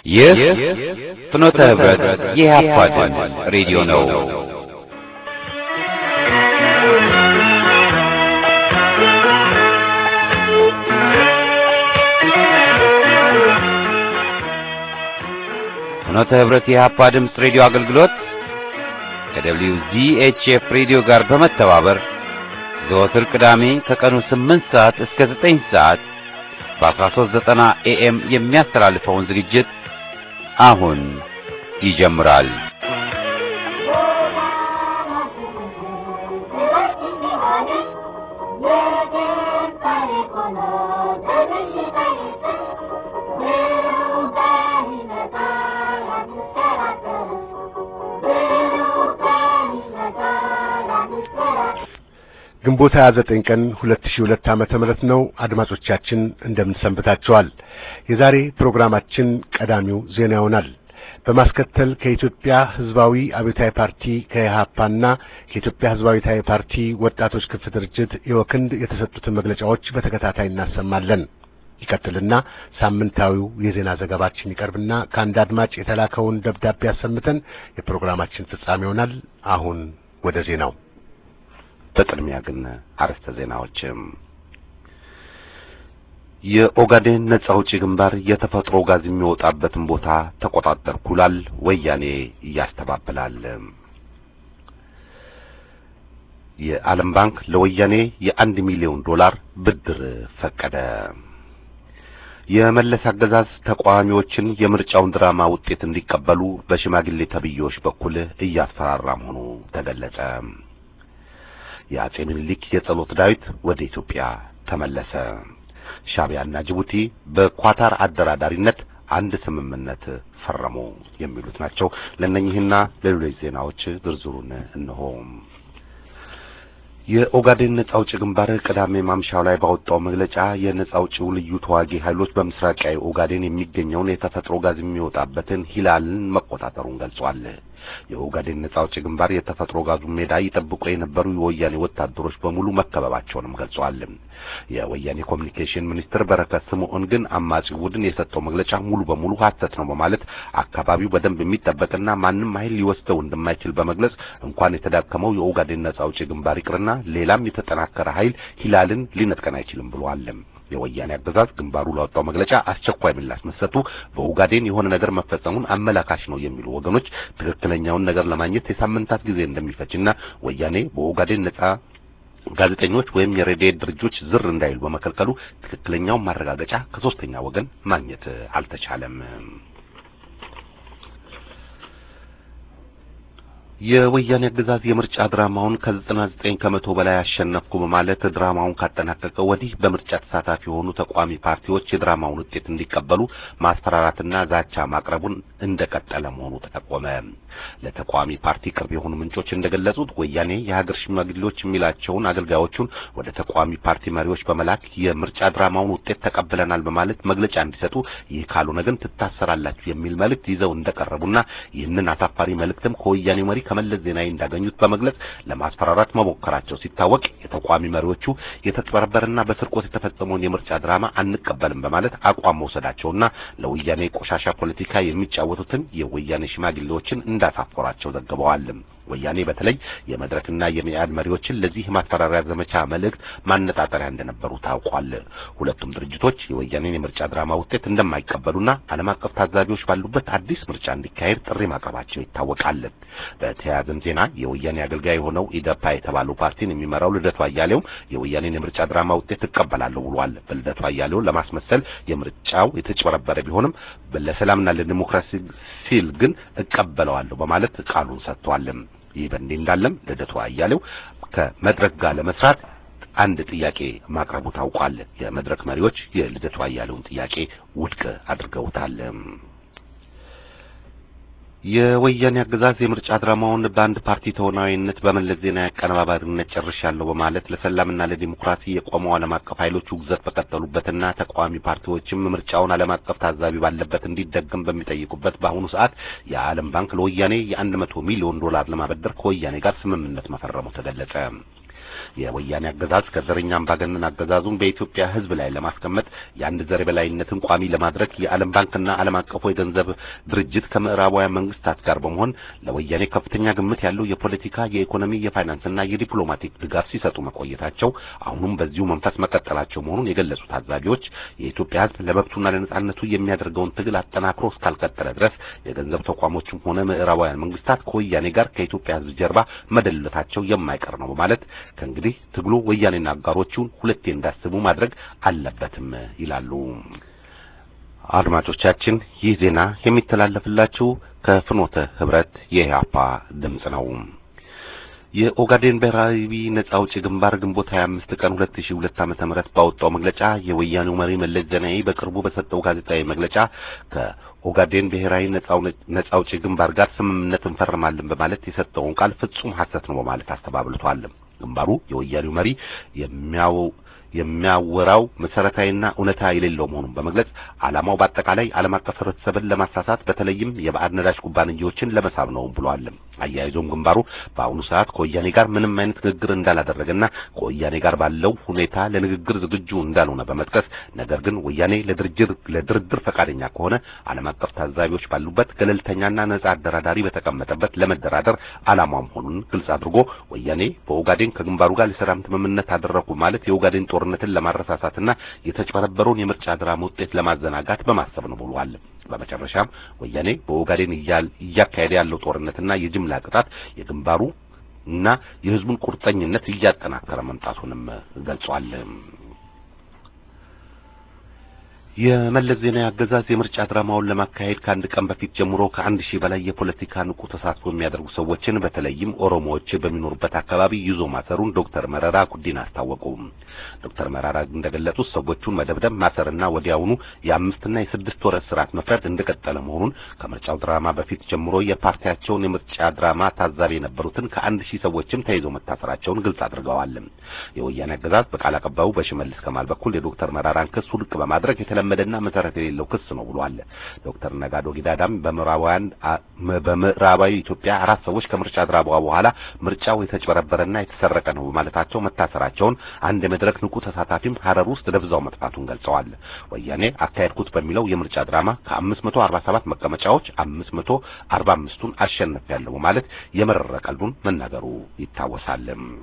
ይህ ፍኖተ ህብረት የኢህአፓ ድምፅ ሬዲዮ ነው። ፍኖተ ህብረት የኢህአፓ ድምፅ ሬዲዮ አገልግሎት ከደብሊው ዚኤችኤፍ ሬዲዮ ጋር በመተባበር ዘወትር ቅዳሜ ከቀኑ 8 ሰዓት እስከ 9 ሰዓት በ1390 ኤኤም የሚያስተላልፈውን ዝግጅት አሁን ይጀምራል። ግንቦት 29 ቀን 2002 ዓመተ ምህረት ነው። አድማጮቻችን እንደምን ሰንብታችኋል? የዛሬ ፕሮግራማችን ቀዳሚው ዜና ይሆናል። በማስከተል ከኢትዮጵያ ሕዝባዊ አብዮታዊ ፓርቲ ከኢህአፓና ከኢትዮጵያ ሕዝባዊ አብዮታዊ ፓርቲ ወጣቶች ክንፍ ድርጅት የወክንድ የተሰጡትን መግለጫዎች በተከታታይ እናሰማለን። ይቀጥልና ሳምንታዊው የዜና ዘገባችን ይቀርብና ከአንድ አድማጭ የተላከውን ደብዳቤ አሰምተን የፕሮግራማችን ፍጻሜ ይሆናል። አሁን ወደ ዜናው በቅድሚያ ግን አርዕስተ ዜናዎችም የኦጋዴን ነጻ አውጪ ግንባር የተፈጥሮ ጋዝ የሚወጣበትን ቦታ ተቆጣጠርኩ ይላል። ወያኔ እያስተባብላል። የዓለም ባንክ ለወያኔ የአንድ ሚሊዮን ዶላር ብድር ፈቀደ። የመለስ አገዛዝ ተቃዋሚዎችን የምርጫውን ድራማ ውጤት እንዲቀበሉ በሽማግሌ ተብዬዎች በኩል እያስፈራራ መሆኑ ተገለጸ። የአጼ ምኒልክ የጸሎት ዳዊት ወደ ኢትዮጵያ ተመለሰ። ሻዕቢያና ጅቡቲ በኳታር አደራዳሪነት አንድ ስምምነት ፈረሙ። የሚሉት ናቸው። ለእነኚህና ለሌሎች ዜናዎች ዝርዝሩን እነሆ። የኦጋዴን ነጻ አውጪ ግንባር ቅዳሜ ማምሻው ላይ ባወጣው መግለጫ የነጻ አውጪው ልዩ ተዋጊ ኃይሎች በምስራቃዊ ኦጋዴን የሚገኘውን የተፈጥሮ ጋዝ የሚወጣበትን ሂላልን መቆጣጠሩን ገልጿል። የኦጋዴን ነጻ አውጪ ግንባር የተፈጥሮ ጋዙን ሜዳ ይጠብቁ የነበሩ የወያኔ ወታደሮች በሙሉ መከበባቸውንም ገልጿል። የወያኔ ኮሚኒኬሽን ሚኒስትር በረከት ስምዖን ግን አማጺው ቡድን የሰጠው መግለጫ ሙሉ በሙሉ ሐሰት ነው በማለት አካባቢው በደንብ የሚጠበቅና ማንም ኃይል ሊወስደው እንደማይችል በመግለጽ እንኳን የተዳከመው የኦጋዴን ነጻ አውጪ ግንባር ይቅርና ሌላም የተጠናከረ ኃይል ሂላልን ሊነጥቀን አይችልም ብሏል። የወያኔ አገዛዝ ግንባሩ ላወጣው መግለጫ አስቸኳይ ምላሽ መስጠቱ በኦጋዴን የሆነ ነገር መፈጸሙን አመላካሽ ነው የሚሉ ወገኖች ትክክለኛውን ነገር ለማግኘት የሳምንታት ጊዜ እንደሚፈጅና ወያኔ በኦጋዴን ነጻ ጋዜጠኞች ወይም የሬዲዮ ድርጅቶች ዝር እንዳይሉ በመከልከሉ ትክክለኛውን ማረጋገጫ ከሶስተኛ ወገን ማግኘት አልተቻለም። የወያኔ አገዛዝ የምርጫ ድራማውን ከዘጠና ዘጠኝ ከመቶ በላይ አሸነፍኩ በማለት ድራማውን ካጠናቀቀ ወዲህ በምርጫ ተሳታፊ የሆኑ ተቃዋሚ ፓርቲዎች የድራማውን ውጤት እንዲቀበሉ ማስፈራራትና ዛቻ ማቅረቡን እንደቀጠለ መሆኑ ተጠቆመ። ለተቃዋሚ ፓርቲ ቅርብ የሆኑ ምንጮች እንደገለጹት ወያኔ የሀገር ሽማግሌዎች የሚላቸውን አገልጋዮቹን ወደ ተቃዋሚ ፓርቲ መሪዎች በመላክ የምርጫ ድራማውን ውጤት ተቀብለናል በማለት መግለጫ እንዲሰጡ፣ ይህ ካልሆነ ግን ትታሰራላችሁ የሚል መልእክት ይዘው እንደቀረቡና ይህንን አሳፋሪ መልእክትም ከወያኔ መሪ ከመለስ ዜናዊ እንዳገኙት በመግለጽ ለማስፈራራት መሞከራቸው ሲታወቅ የተቃዋሚ መሪዎቹ የተጭበረበረና በስርቆት የተፈጸመውን የምርጫ ድራማ አንቀበልም በማለት አቋም መውሰዳቸውና ለወያኔ ቆሻሻ ፖለቲካ የሚጫወቱትን የወያኔ ሽማግሌዎችን እንዳሳፈሯቸው ዘግበዋል። ወያኔ በተለይ የመድረክና የሚያድ መሪዎችን ለዚህ ማስፈራሪያ ዘመቻ መልእክት ማነጣጠሪያ እንደነበሩ ታውቋል። ሁለቱም ድርጅቶች የወያኔን የምርጫ ድራማ ውጤት እንደማይቀበሉና ዓለም አቀፍ ታዛቢዎች ባሉበት አዲስ ምርጫ እንዲካሄድ ጥሪ ማቅረባቸው ይታወቃል። በተያያዘም ዜና የወያኔ አገልጋይ የሆነው ኢደፓ የተባለው ፓርቲን የሚመራው ልደቱ አያሌው የወያኔን የምርጫ ድራማ ውጤት እቀበላለሁ ብሏል። በልደቱ አያሌው ለማስመሰል የምርጫው የተጭበረበረ ቢሆንም ለሰላምና ለዲሞክራሲ ሲል ግን እቀበለዋለሁ በማለት ቃሉን ሰጥቷል። ይህ በእንዲህ እንዳለም ልደቱ አያሌው ከመድረክ ጋር ለመስራት አንድ ጥያቄ ማቅረቡ ታውቋል። የመድረክ መሪዎች የልደቱ አያሌውን ጥያቄ ውድቅ አድርገውታል። የወያኔ አገዛዝ የምርጫ ድራማውን በአንድ ፓርቲ ተወናዊነት በመለስ ዜናዊ አቀነባባሪነት ጨርሻለሁ በማለት ለሰላምና ለዲሞክራሲ የቆመው ዓለም አቀፍ ኃይሎች ውግዘት በቀጠሉበትና ተቃዋሚ ፓርቲዎችም ምርጫውን ዓለም አቀፍ ታዛቢ ባለበት እንዲደገም በሚጠይቁበት በአሁኑ ሰዓት የዓለም ባንክ ለወያኔ የአንድ መቶ ሚሊዮን ዶላር ለማበደር ከወያኔ ጋር ስምምነት መፈረሙ ተገለጸ። የወያኔ አገዛዝ ከዘረኛ አምባገነን አገዛዙን በኢትዮጵያ ሕዝብ ላይ ለማስቀመጥ የአንድ ዘር የበላይነትን ቋሚ ለማድረግ የዓለም ባንክና ዓለም አቀፉ የገንዘብ ድርጅት ከምዕራባውያን መንግስታት ጋር በመሆን ለወያኔ ከፍተኛ ግምት ያለው የፖለቲካ፣ የኢኮኖሚ፣ የፋይናንስና የዲፕሎማቲክ ድጋፍ ሲሰጡ መቆየታቸው አሁንም በዚሁ መንፈስ መቀጠላቸው መሆኑን የገለጹ ታዛቢዎች የኢትዮጵያ ሕዝብ ለመብቱና ለነጻነቱ የሚያደርገውን ትግል አጠናክሮ እስካልቀጠለ ድረስ የገንዘብ ተቋሞችም ሆነ ምዕራባውያን መንግስታት ከወያኔ ጋር ከኢትዮጵያ ሕዝብ ጀርባ መደለታቸው የማይቀር ነው በማለት ከእንግዲህ ትግሉ ወያኔና አጋሮቹን ሁለቴ እንዳስቡ ማድረግ አለበትም ይላሉ። አድማጮቻችን ይህ ዜና የሚተላለፍላችሁ ከፍኖተ ህብረት የኢህአፓ ድምጽ ነው። የኦጋዴን ብሔራዊ ነጻ አውጪ ግንባር ግንቦት 25 ቀን 2002 ዓመተ ምህረት ባወጣው መግለጫ የወያኔው መሪ መለስ ዜናዊ በቅርቡ በሰጠው ጋዜጣዊ መግለጫ ከኦጋዴን ብሔራዊ ነጻ አውጪ ግንባር ጋር ስምምነት እንፈርማለን በማለት የሰጠውን ቃል ፍጹም ሐሰት ነው በማለት አስተባብሏል። ግንባሩ የወያኔው መሪ የሚያው የሚያወራው መሰረታዊና እውነታ የሌለው መሆኑን በመግለጽ ዓላማው በአጠቃላይ ዓለም አቀፍ ህብረተሰብን ለማሳሳት በተለይም የባዕድ ነዳጅ ኩባንያዎችን ለመሳብ ነው ብሏል። አያይዞም ግንባሩ በአሁኑ ሰዓት ከወያኔ ጋር ምንም አይነት ንግግር እንዳላደረገና ከወያኔ ጋር ባለው ሁኔታ ለንግግር ዝግጁ እንዳልሆነ በመጥቀስ ነገር ግን ወያኔ ለድርድር ለድርድር ፈቃደኛ ከሆነ ዓለም አቀፍ ታዛቢዎች ባሉበት ገለልተኛና ነጻ አደራዳሪ በተቀመጠበት ለመደራደር ዓላማው መሆኑን ግልጽ አድርጎ ወያኔ በኦጋዴን ከግንባሩ ጋር የሰላም ስምምነት አደረኩ ማለት የኦጋዴን ጦርነትን ለማረሳሳትና የተጨበረበረውን የምርጫ ድራማ ውጤት ለማዘናጋት በማሰብ ነው ብሏል። በመጨረሻም ወያኔ በኦጋዴን እያካሄደ ያለው ጦርነትና የጅምላ ቅጣት የግንባሩ እና የህዝቡን ቁርጠኝነት እያጠናከረ መምጣቱንም ገልጿል። የመለስ ዜናዊ አገዛዝ የምርጫ ድራማውን ለማካሄድ ከአንድ ቀን በፊት ጀምሮ ከአንድ ሺህ በላይ የፖለቲካ ንቁ ተሳትፎ የሚያደርጉ ሰዎችን በተለይም ኦሮሞዎች በሚኖሩበት አካባቢ ይዞ ማሰሩን ዶክተር መረራ ጉዲና አስታወቁ። ዶክተር መረራ እንደገለጹት ሰዎቹን መደብደብ፣ ማሰርና ወዲያውኑ የአምስትና የስድስት ወር እስራት መፍረድ እንደቀጠለ መሆኑን ከምርጫው ድራማ በፊት ጀምሮ የፓርቲያቸውን የምርጫ ድራማ ታዛቢ የነበሩትን ከአንድ ሺህ ሰዎችም ተይዘው መታሰራቸውን ግልጽ አድርገዋል። የወያኔ አገዛዝ በቃል አቀባዩ በሽመልስ ከማል በኩል የዶክተር መረራን ክስ ውድቅ በማድረግ የተለመደና መሰረት የሌለው ክስ ነው ብሏል። ዶክተር ነጋዶ ጊዳዳም በምዕራባውያን በምዕራባዊ ኢትዮጵያ አራት ሰዎች ከምርጫ ድራማ በኋላ ምርጫው የተጭበረበረና የተሰረቀ ነው በማለታቸው መታሰራቸውን አንድ የመድረክ ንቁ ተሳታፊም ሀረር ውስጥ ደብዛው መጥፋቱን ገልጸዋል። ወያኔ አካሄድኩት በሚለው የምርጫ ድራማ ከ547 መቀመጫዎች 545ቱን አሸንፌያለሁ በማለት የመረረ ቀልዱን መናገሩ ይታወሳል።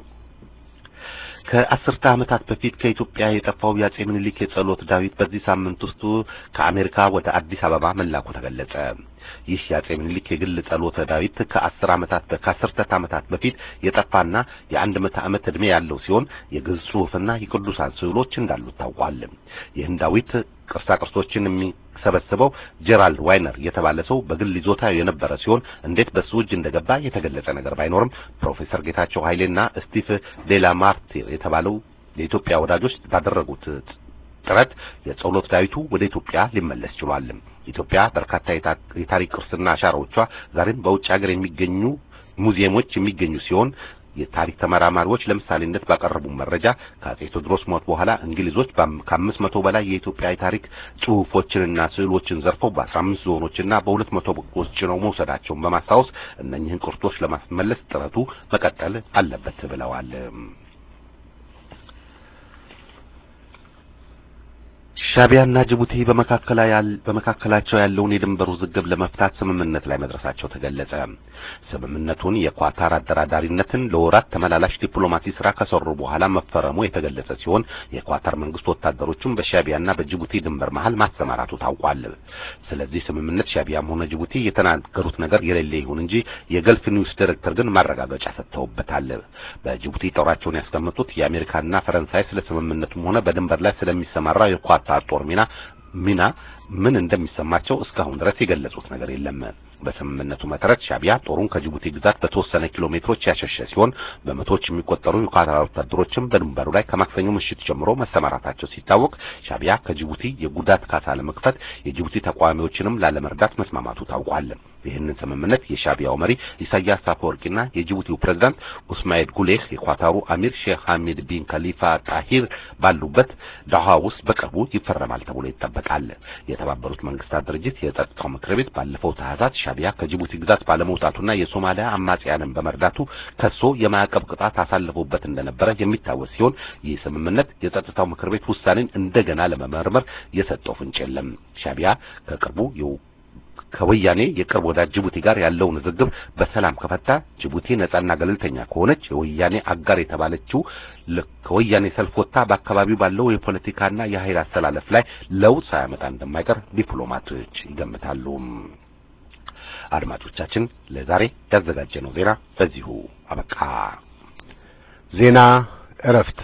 ከአስርተ ዓመታት በፊት ከኢትዮጵያ የጠፋው የአጼ ምኒልክ የጸሎት ዳዊት በዚህ ሳምንት ውስጥ ከአሜሪካ ወደ አዲስ አበባ መላኩ ተገለጸ። ይህ የአጼ ምኒልክ የግል ጸሎተ ዳዊት ከአስር ዓመታት ከአስርተ ዓመታት በፊት የጠፋና የአንድ መቶ ዓመት ዕድሜ ያለው ሲሆን የግዕዝ ጽሑፍና የቅዱሳን ስዕሎች እንዳሉት ታውቋል። ይህን ዳዊት ቅርሳ ቅርሶችን የሚሰበስበው ጄራልድ ዋይነር የተባለ ሰው በግል ይዞታ የነበረ ሲሆን እንዴት በሱ እጅ እንደገባ የተገለጸ ነገር ባይኖርም ፕሮፌሰር ጌታቸው ኃይሌና ስቲቭ ዴላ ማርቲር የተባለው የኢትዮጵያ ወዳጆች ባደረጉት ጥረት የጸሎት ዳዊቱ ወደ ኢትዮጵያ ሊመለስ ችሏል። ኢትዮጵያ በርካታ የታሪክ ቅርስና አሻራዎቿ ዛሬም በውጭ ሀገር የሚገኙ ሙዚየሞች የሚገኙ ሲሆን የታሪክ ተመራማሪዎች ለምሳሌነት ባቀረቡ መረጃ ከአጼ ቴዎድሮስ ሞት በኋላ እንግሊዞች ከአምስት መቶ በላይ የኢትዮጵያ የታሪክ ጽሑፎችንና ስዕሎችን ዘርፈው በአስራ አምስት ዞኖችና በሁለት መቶ በጎች ጭነው መውሰዳቸውን በማስታወስ እነኚህን ቅርሶች ለማስመለስ ጥረቱ መቀጠል አለበት ብለዋል። ሻቢያና ጅቡቲ በመካከላቸው ያለውን የድንበር ውዝግብ ለመፍታት ስምምነት ላይ መድረሳቸው ተገለጸ። ስምምነቱን የኳታር አደራዳሪነትን ለወራት ተመላላሽ ዲፕሎማሲ ስራ ከሰሩ በኋላ መፈረሙ የተገለጸ ሲሆን የኳታር መንግስት ወታደሮቹን በሻቢያና በጅቡቲ ድንበር መሃል ማሰማራቱ ታውቋል። ስለዚህ ስምምነት ሻቢያም ሆነ ጅቡቲ የተናገሩት ነገር የሌለ ይሁን እንጂ የገልፍ ኒውስ ዲሬክተር ግን ማረጋገጫ ሰጥተውበታል። በጅቡቲ ጦራቸውን ያስቀመጡት የአሜሪካና ፈረንሳይ ስለ ስምምነቱም ሆነ በድንበር ላይ ስለሚሰማራው የኳታር ጦር ሚና ሚና ምን እንደሚሰማቸው እስካሁን ድረስ የገለጹት ነገር የለም። በስምምነቱ መሰረት ሻቢያ ጦሩን ከጅቡቲ ግዛት በተወሰነ ኪሎ ሜትሮች ያሸሸ ሲሆን በመቶዎች የሚቆጠሩ የኳታር ወታደሮችም በድንበሩ ላይ ከማክሰኞ ምሽት ጀምሮ መሰማራታቸው ሲታወቅ ሻቢያ ከጅቡቲ የጉዳት ካሳ ለመክፈት የጅቡቲ ተቃዋሚዎችንም ላለመርዳት መስማማቱ ታውቋል። ይህንን ስምምነት የሻቢያው መሪ ኢሳያስ አፈወርቂና የጅቡቲው ፕሬዝዳንት ኡስማኤል ጉሌህ የኳታሩ አሚር ሼክ ሐሚድ ቢን ከሊፋ ጣሂር ባሉበት ዳሃ ውስጥ በቅርቡ ይፈረማል ተብሎ ይጠበቃል። የተባበሩት መንግስታት ድርጅት የጸጥታው ምክር ቤት ባለፈው ታህሳስ ሻዕቢያ ከጅቡቲ ግዛት ባለመውጣቱና የሶማሊያ አማጽያንን በመርዳቱ ከሶ የማዕቀብ ቅጣት አሳልፎበት እንደነበረ የሚታወስ ሲሆን ይህ ስምምነት የጸጥታው ምክር ቤት ውሳኔን እንደገና ለመመርመር የሰጠው ፍንጭ የለም። ሻዕቢያ ከቅርቡ ከወያኔ የቅርብ ወዳጅ ጅቡቲ ጋር ያለውን ውዝግብ በሰላም ከፈታ ጅቡቲ ነጻና ገለልተኛ ከሆነች የወያኔ አጋር የተባለችው ከወያኔ ሰልፍ ወጥታ በአካባቢው ባለው የፖለቲካና የኃይል አስተላለፍ ላይ ለውጥ ሳያመጣ እንደማይቀር ዲፕሎማቶች ይገምታሉ። አድማጮቻችን፣ ለዛሬ ያዘጋጀነው ዜና በዚሁ አበቃ። ዜና እረፍት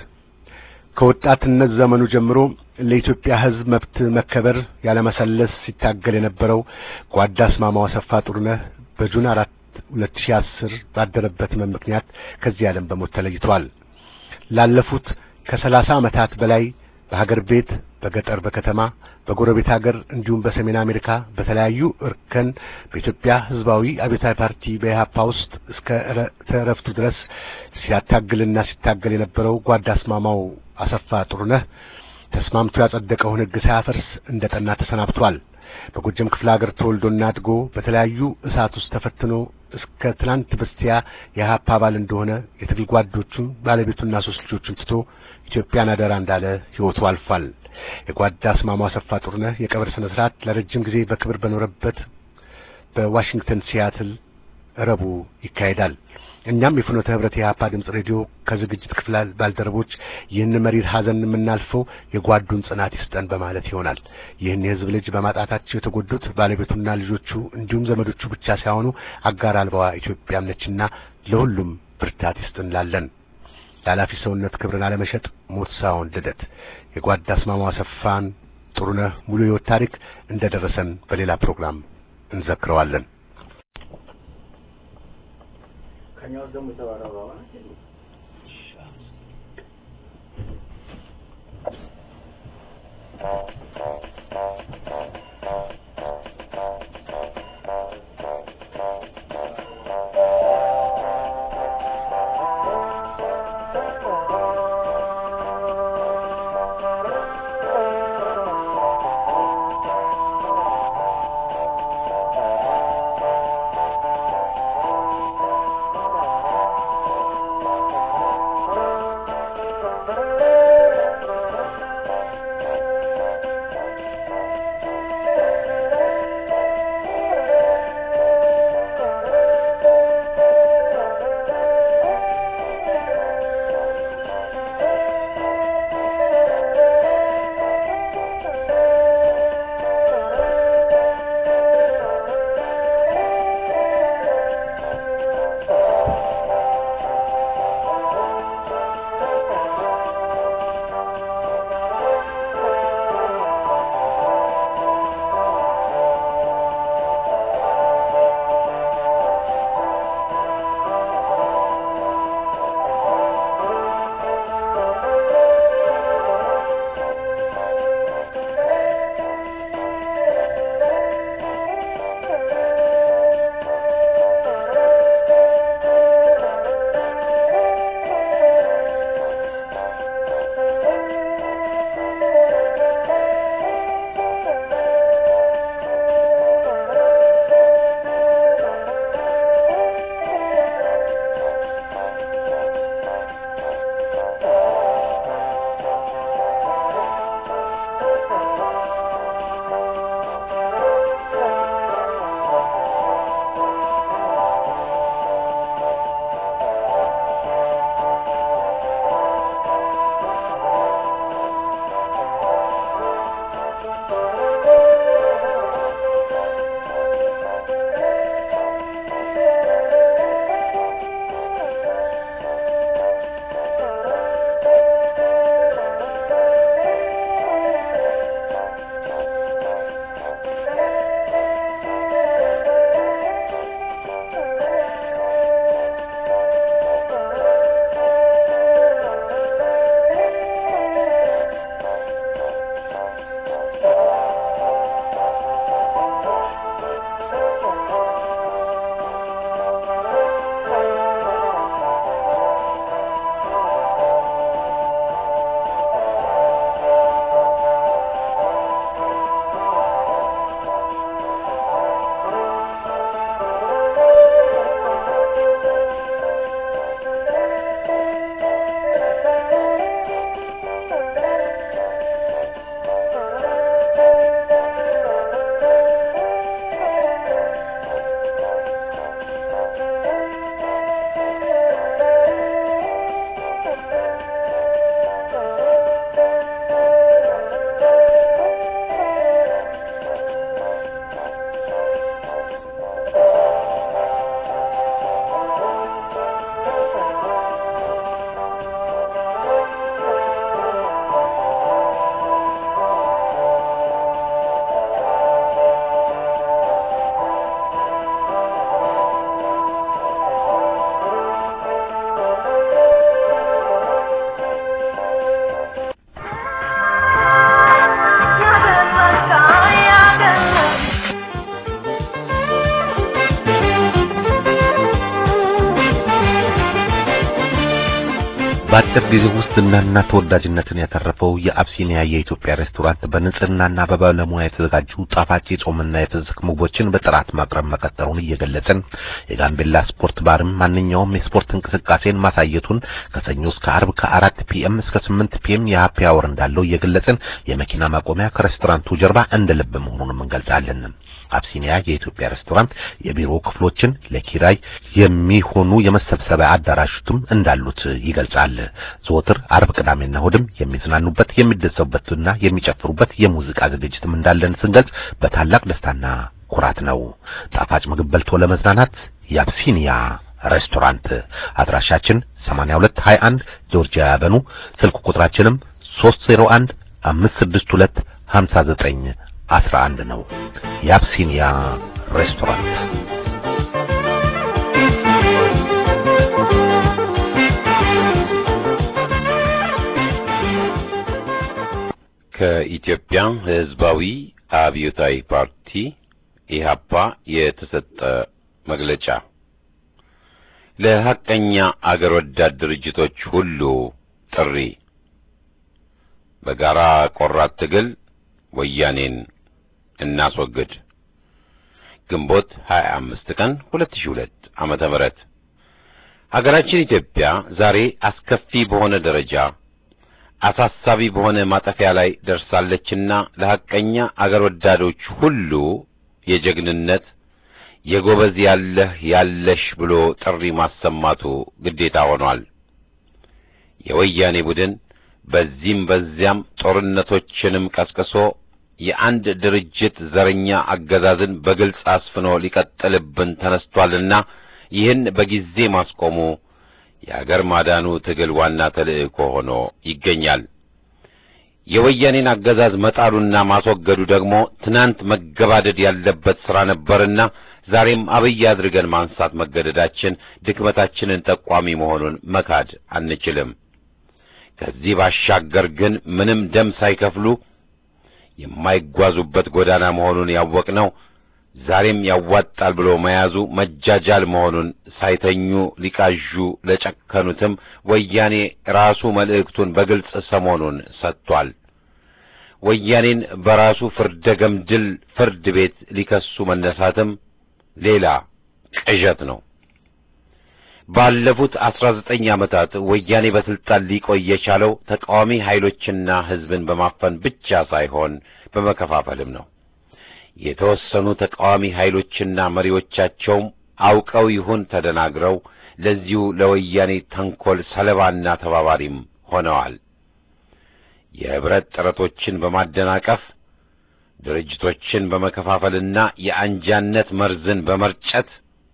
ከወጣትነት ዘመኑ ጀምሮ ለኢትዮጵያ ሕዝብ መብት መከበር ያለመሰለስ ሲታገል የነበረው ጓዳ አስማማው አሰፋ ጥሩነህ በጁን አራት ሁለት ሺህ አስር ባደረበት ሕመም ምክንያት ከዚህ ዓለም በሞት ተለይቷል። ላለፉት ከሰላሳ ዓመታት በላይ በሀገር ቤት፣ በገጠር፣ በከተማ፣ በጎረቤት ሀገር እንዲሁም በሰሜን አሜሪካ በተለያዩ እርከን በኢትዮጵያ ሕዝባዊ አብዮታዊ ፓርቲ በኢህአፓ ውስጥ እስከ እረፍቱ ድረስ ሲያታግልና ሲታገል የነበረው ጓዳ አስማማው አሰፋ ጥሩነህ ተስማምቶ ያጸደቀውን ሕግ ሳያፈርስ እንደ ጠና ተሰናብቷል። በጎጃም ክፍለ ሀገር ተወልዶና አድጎ በተለያዩ እሳት ውስጥ ተፈትኖ እስከ ትናንት በስቲያ የኢህአፓ አባል እንደሆነ የትግል ጓዶቹን ባለቤቱና ሶስት ልጆቹን ትቶ ኢትዮጵያን አደራ እንዳለ ሕይወቱ አልፏል። የጓዳ አስማማው አሰፋ ጥሩነህ የቀብር ስነ ስርዓት ለረጅም ጊዜ በክብር በኖረበት በዋሽንግተን ሲያትል ረቡዕ ይካሄዳል። እኛም የፍኖተ ህብረት የኢህአፓ ድምጽ ሬዲዮ ከዝግጅት ክፍል ባልደረቦች ይህን መሪር ሀዘን የምናልፈው የጓዱን ጽናት ይስጠን በማለት ይሆናል። ይህን የህዝብ ልጅ በማጣታቸው የተጎዱት ባለቤቱና ልጆቹ እንዲሁም ዘመዶቹ ብቻ ሳይሆኑ አጋር አልባዋ ኢትዮጵያም ነችና ለሁሉም ብርታት ይስጥ እንላለን። ለኃላፊ ሰውነት ክብርን አለመሸጥ ሞት ሳይሆን ልደት። የጓዳ አስማማው አሰፋን ጥሩነህ ሙሉ ህይወት ታሪክ እንደደረሰን በሌላ ፕሮግራም እንዘክረዋለን። ከኛው ደግሞ የተባረረው በአጭር ጊዜ ውስጥ ዝናና ተወዳጅነትን ያተረፈው የአብሲኒያ የኢትዮጵያ ሬስቶራንት በንጽህናና በባለሙያ የተዘጋጁ ጣፋጭ የጾምና የፍስክ ምግቦችን በጥራት ማቅረብ መቀጠሉን እየገለጽን የጋምቤላ ስፖርት ባርም ማንኛውም የስፖርት እንቅስቃሴን ማሳየቱን ከሰኞ እስከ አርብ ከአራት ፒኤም እስከ ስምንት ፒኤም የሀፒ አወር እንዳለው እየገለጽን የመኪና ማቆሚያ ከሬስቶራንቱ ጀርባ እንደ ልብ መሆኑንም እንገልጻለን። አብሲኒያ የኢትዮጵያ ሬስቶራንት የቢሮ ክፍሎችን ለኪራይ የሚሆኑ የመሰብሰቢያ አዳራሾችም እንዳሉት ይገልጻል። ዘወትር አርብ፣ ቅዳሜና እሑድም የሚዝናኑበት የሚደሰቡበትና የሚጨፍሩበት የሙዚቃ ዝግጅትም እንዳለን ስንገልጽ በታላቅ ደስታና ኩራት ነው። ጣፋጭ ምግብ በልቶ ለመዝናናት የአብሲኒያ ሬስቶራንት አድራሻችን 8221 ጆርጂያ ያበኑ ስልክ ቁጥራችንም 301 562 59 11 ነው። የአብሲኒያ ሬስቶራንት ከኢትዮጵያ ሕዝባዊ አብዮታዊ ፓርቲ ኢህአፓ የተሰጠ መግለጫ ለሐቀኛ አገር ወዳድ ድርጅቶች ሁሉ ጥሪ በጋራ ቆራት ትግል ወያኔን እናስወግድ። ግንቦት 25 ቀን 2002 ዓመተ ምህረት ሀገራችን ኢትዮጵያ ዛሬ አስከፊ በሆነ ደረጃ አሳሳቢ በሆነ ማጠፊያ ላይ ደርሳለችና ለሐቀኛ አገር ወዳዶች ሁሉ የጀግንነት የጎበዝ ያለህ ያለሽ ብሎ ጥሪ ማሰማቱ ግዴታ ሆኗል። የወያኔ ቡድን በዚህም በዚያም ጦርነቶችንም ቀስቅሶ የአንድ ድርጅት ዘረኛ አገዛዝን በግልጽ አስፍኖ ሊቀጥልብን ተነስቷልና ይህን በጊዜ ማስቆሙ የአገር ማዳኑ ትግል ዋና ተልእኮ ሆኖ ይገኛል። የወያኔን አገዛዝ መጣሉና ማስወገዱ ደግሞ ትናንት መገባደድ ያለበት ሥራ ነበርና ዛሬም አብይ አድርገን ማንሳት መገደዳችን ድክመታችንን ጠቋሚ መሆኑን መካድ አንችልም። ከዚህ ባሻገር ግን ምንም ደም ሳይከፍሉ የማይጓዙበት ጎዳና መሆኑን ያወቅነው ዛሬም ያዋጣል ብሎ መያዙ መጃጃል መሆኑን ሳይተኙ ሊቃዡ ለጨከኑትም ወያኔ ራሱ መልእክቱን በግልጽ ሰሞኑን ሰጥቷል። ወያኔን በራሱ ፍርደ ገምድል ፍርድ ቤት ሊከሱ መነሳትም ሌላ ቅዠት ነው። ባለፉት አስራ ዘጠኝ ዓመታት ወያኔ በስልጣን ሊቆይ የቻለው ተቃዋሚ ኃይሎችና ሕዝብን በማፈን ብቻ ሳይሆን በመከፋፈልም ነው። የተወሰኑ ተቃዋሚ ኃይሎችና መሪዎቻቸውም አውቀው ይሁን ተደናግረው ለዚሁ ለወያኔ ተንኰል ሰለባና ተባባሪም ሆነዋል። የኅብረት ጥረቶችን በማደናቀፍ ድርጅቶችን በመከፋፈልና የአንጃነት መርዝን በመርጨት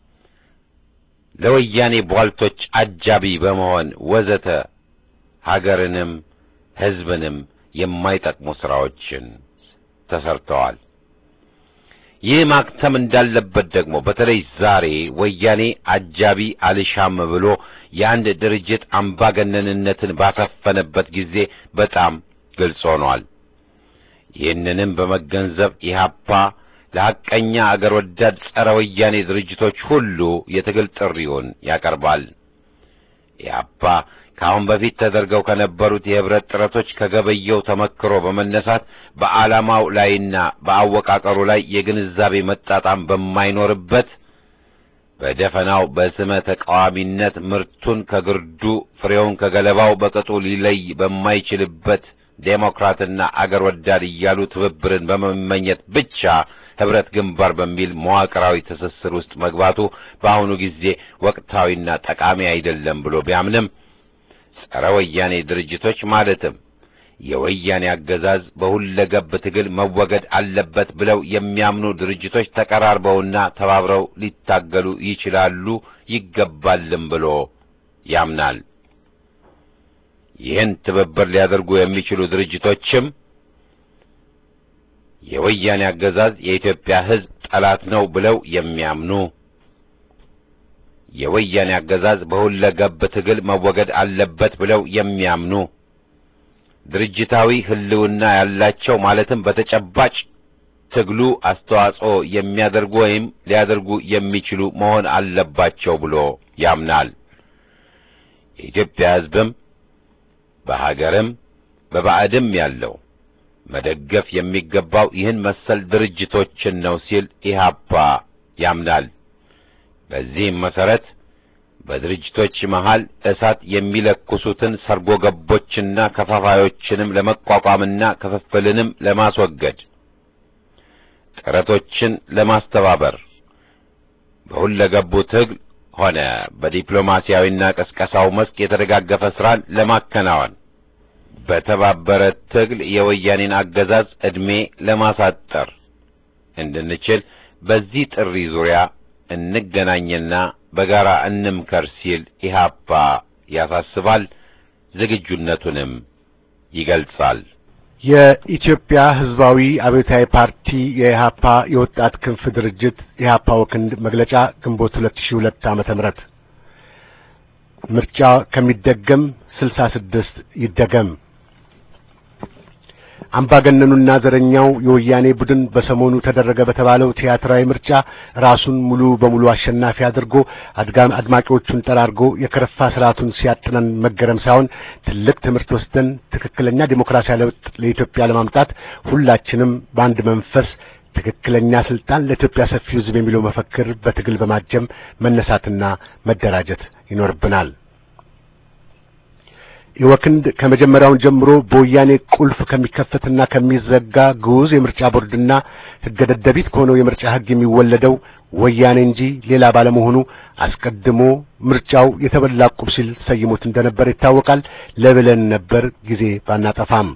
ለወያኔ ቧልቶች አጃቢ በመሆን ወዘተ ሀገርንም ሕዝብንም የማይጠቅሙ ሥራዎችን ተሰርተዋል። ይህ ማክተም እንዳለበት ደግሞ በተለይ ዛሬ ወያኔ አጃቢ አልሻም ብሎ የአንድ ድርጅት አምባገነንነትን ባሰፈነበት ጊዜ በጣም ግልጽ ሆኗል። ይህንንም በመገንዘብ ኢህአፓ ለሐቀኛ አገር ወዳድ ጸረ ወያኔ ድርጅቶች ሁሉ የትግል ጥሪውን ያቀርባል። ኢህአፓ ከአሁን በፊት ተደርገው ከነበሩት የኅብረት ጥረቶች ከገበየው ተመክሮ በመነሳት በዓላማው ላይና በአወቃቀሩ ላይ የግንዛቤ መጣጣም በማይኖርበት በደፈናው በስመ ተቃዋሚነት ምርቱን ከግርዱ ፍሬውን ከገለባው በቅጡ ሊለይ በማይችልበት ዴሞክራትና አገር ወዳድ እያሉ ትብብርን በመመኘት ብቻ ኅብረት ግንባር በሚል መዋቅራዊ ትስስር ውስጥ መግባቱ በአሁኑ ጊዜ ወቅታዊና ጠቃሚ አይደለም ብሎ ቢያምንም ጸረ ወያኔ ድርጅቶች ማለትም የወያኔ አገዛዝ በሁለገብ ትግል መወገድ አለበት ብለው የሚያምኑ ድርጅቶች ተቀራርበውና ተባብረው ሊታገሉ ይችላሉ ይገባልም ብሎ ያምናል። ይህን ትብብር ሊያደርጉ የሚችሉ ድርጅቶችም የወያኔ አገዛዝ የኢትዮጵያ ሕዝብ ጠላት ነው ብለው የሚያምኑ የወያኔ አገዛዝ በሁለገብ ትግል መወገድ አለበት ብለው የሚያምኑ ድርጅታዊ ሕልውና ያላቸው ማለትም በተጨባጭ ትግሉ አስተዋጽኦ የሚያደርጉ ወይም ሊያደርጉ የሚችሉ መሆን አለባቸው ብሎ ያምናል። የኢትዮጵያ ሕዝብም በሀገርም በባዕድም ያለው መደገፍ የሚገባው ይህን መሰል ድርጅቶችን ነው ሲል ኢህአፓ ያምናል። በዚህም መሰረት በድርጅቶች መሃል እሳት የሚለኩሱትን ሰርጎ ገቦችና ከፋፋዮችንም ለመቋቋምና ክፍፍልንም ለማስወገድ ጥረቶችን ለማስተባበር በሁለገቡ ትግል ሆነ በዲፕሎማሲያዊና ቀስቀሳው መስክ የተደጋገፈ ስራን ለማከናወን በተባበረ ትግል የወያኔን አገዛዝ ዕድሜ ለማሳጠር እንድንችል በዚህ ጥሪ ዙሪያ እንገናኝና በጋራ እንምከር ሲል ኢህአፓ ያሳስባል። ዝግጁነቱንም ይገልጻል። የኢትዮጵያ ሕዝባዊ አብዮታዊ ፓርቲ የኢህአፓ የወጣት ክንፍ ድርጅት ኢህአፓ ወክንድ መግለጫ ግንቦት 2002 ዓመተ ምህረት ምርጫ ከሚደገም 66 ይደገም። አምባገነኑና ዘረኛው የወያኔ ቡድን በሰሞኑ ተደረገ በተባለው ቲያትራዊ ምርጫ ራሱን ሙሉ በሙሉ አሸናፊ አድርጎ አድጋም አድማቂዎቹን ጠራርጎ የከረፋ ስርዓቱን ሲያጥነን መገረም ሳይሆን ትልቅ ትምህርት ወስደን ትክክለኛ ዲሞክራሲያዊ ለውጥ ለኢትዮጵያ ለማምጣት ሁላችንም በአንድ መንፈስ ትክክለኛ ስልጣን ለኢትዮጵያ ሰፊው ሕዝብ የሚለው መፈክር በትግል በማጀም መነሳትና መደራጀት ይኖርብናል። የወክንድ ከመጀመሪያውን ጀምሮ በወያኔ ቁልፍ ከሚከፈትና ከሚዘጋ ግዑዝ የምርጫ ቦርድና ሕገ ደደቢት ከሆነው የምርጫ ሕግ የሚወለደው ወያኔ እንጂ ሌላ ባለመሆኑ አስቀድሞ ምርጫው የተበላ ዕቁብ ሲል ሰይሞት እንደነበር ይታወቃል። ለብለን ነበር ጊዜ ባናጠፋም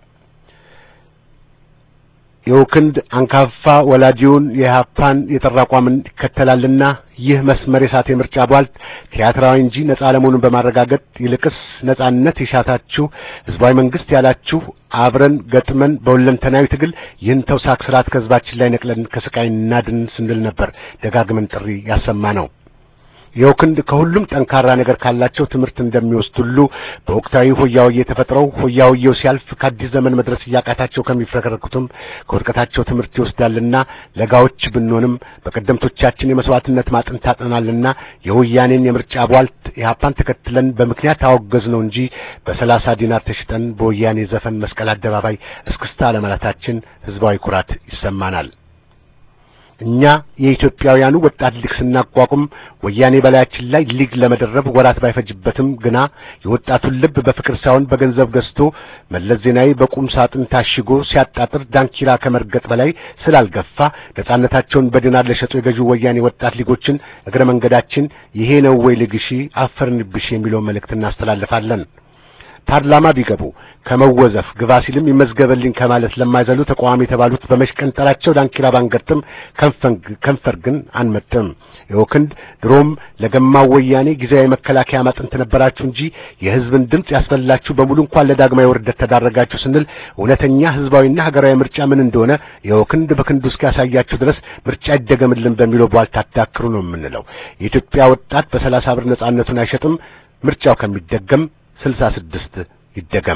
የወክንድ አንካፋ ወላጂውን የኢህአፓን የጠራ አቋምን ይከተላልና ይህ መስመር የሳተ የምርጫ ቧልት ቲያትራዊ እንጂ ነጻ አለመሆኑን በማረጋገጥ ይልቅስ ነጻነት የሻታችሁ ህዝባዊ መንግስት ያላችሁ አብረን ገጥመን በሁለንተናዊ ትግል ይህን ተውሳክ ስርዓት ከህዝባችን ላይ ነቅለን ከስቃይ እናድን ስንል ነበር ደጋግመን ጥሪ ያሰማ ነው። የወክንድ ከሁሉም ጠንካራ ነገር ካላቸው ትምህርት እንደሚወስድ ሁሉ በወቅታዊ ሆያውዬ ተፈጥረው ሆያውዬው ሲያልፍ ከአዲስ ዘመን መድረስ እያቃታቸው ከሚፍረከረኩትም ከውድቀታቸው ትምህርት ይወስዳልና ለጋዎች ብንሆንም በቀደምቶቻችን የመስዋዕትነት ማጥንት ታጥናልና የወያኔን የምርጫ ቧልት ኢህአፓን ተከትለን በምክንያት አወገዝ ነው እንጂ በሰላሳ ዲናር ተሽጠን በወያኔ ዘፈን መስቀል አደባባይ እስክስታ ለማለታችን ህዝባዊ ኩራት ይሰማናል። እኛ የኢትዮጵያውያኑ ወጣት ሊግ ስናቋቁም ወያኔ በላያችን ላይ ሊግ ለመደረብ ወራት ባይፈጅበትም ግና የወጣቱን ልብ በፍቅር ሳይሆን በገንዘብ ገዝቶ መለስ ዜናዊ በቁም ሳጥን ታሽጎ ሲያጣጥር ዳንኪራ ከመርገጥ በላይ ስላልገፋ ነጻነታቸውን በዲናር ለሸጡ የገዢው ወያኔ ወጣት ሊጎችን እግረ መንገዳችን ይሄ ነው ወይ ልግሺ አፈርንብሽ የሚለውን መልእክት እናስተላልፋለን። ፓርላማ ቢገቡ ከመወዘፍ ግባ ሲልም ይመዝገበልኝ ከማለት ለማይዘሉ ተቃዋሚ የተባሉት በመሽቀንጠራቸው ዳንኪራ ባንገጥም ከንፈር ግን አንመጥም። የወክንድ ድሮም ለገማው ወያኔ ጊዜያዊ መከላከያ ማጥንት ነበራችሁ እንጂ የህዝብን ድምፅ ያስፈላችሁ በሙሉ እንኳን ለዳግማዊ ውርደት ተዳረጋችሁ ስንል እውነተኛ ህዝባዊና ሀገራዊ ምርጫ ምን እንደሆነ የወክንድ በክንዱ እስኪያሳያችሁ ድረስ ምርጫ ይደገምልን በሚለው ቧልታ አታክሩ ነው የምንለው። የኢትዮጵያ ወጣት በሰላሳ ብር ነጻነቱን አይሸጥም። ምርጫው ከሚደገም ስልሳ ስድስት ይደገም።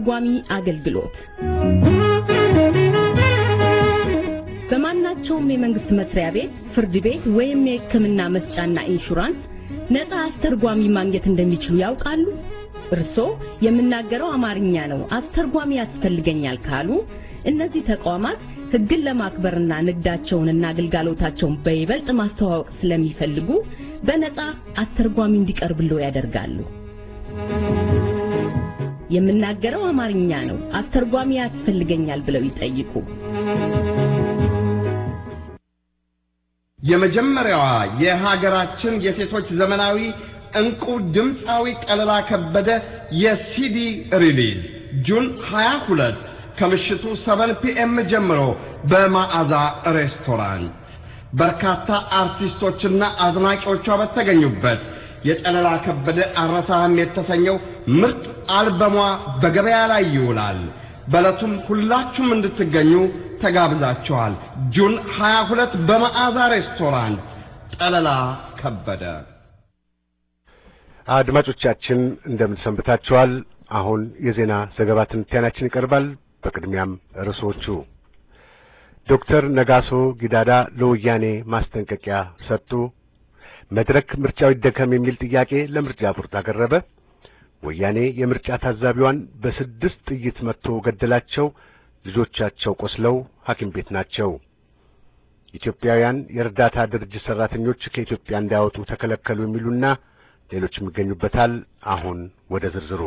አስተርጓሚ አገልግሎት በማናቸውም የመንግስት መስሪያ ቤት፣ ፍርድ ቤት ወይም የሕክምና መስጫና ኢንሹራንስ ነፃ አስተርጓሚ ማግኘት እንደሚችሉ ያውቃሉ? እርስዎ የምናገረው አማርኛ ነው፣ አስተርጓሚ ያስፈልገኛል ካሉ እነዚህ ተቋማት ሕግን ለማክበርና ንግዳቸውንና አገልጋሎታቸውን በይበልጥ ማስተዋወቅ ስለሚፈልጉ በነፃ አስተርጓሚ እንዲቀርብልዎ ያደርጋሉ። የምናገረው አማርኛ ነው፣ አስተርጓሚ ያስፈልገኛል ብለው ይጠይቁ። የመጀመሪያዋ የሀገራችን የሴቶች ዘመናዊ እንቁ ድምፃዊ ጠለላ ከበደ የሲዲ ሪሊዝ ጁን 22 ከምሽቱ 7 ፒኤም ጀምሮ በማዕዛ ሬስቶራንት በርካታ አርቲስቶችና አድናቂዎቿ በተገኙበት የጠለላ ከበደ አረሳህም የተሰኘው ምርጥ አልበሟ በገበያ ላይ ይውላል። በዕለቱም ሁላችሁም እንድትገኙ ተጋብዛችኋል። ጁን 22 በመዓዛ ሬስቶራንት ጠለላ ከበደ። አድማጮቻችን እንደምን ሰንብታችኋል? አሁን የዜና ዘገባ ትንታኔያችን ይቀርባል። በቅድሚያም ርዕሶቹ ዶክተር ነጋሶ ጊዳዳ ለወያኔ ማስጠንቀቂያ ሰጡ። መድረክ ምርጫው ይደከም የሚል ጥያቄ ለምርጫ ቦርድ አቀረበ። ወያኔ የምርጫ ታዛቢዋን በስድስት ጥይት መትቶ ገደላቸው። ልጆቻቸው ቆስለው ሐኪም ቤት ናቸው። ኢትዮጵያውያን የእርዳታ ድርጅት ሰራተኞች ከኢትዮጵያ እንዳያወጡ ተከለከሉ የሚሉና ሌሎችም ይገኙበታል። አሁን ወደ ዝርዝሩ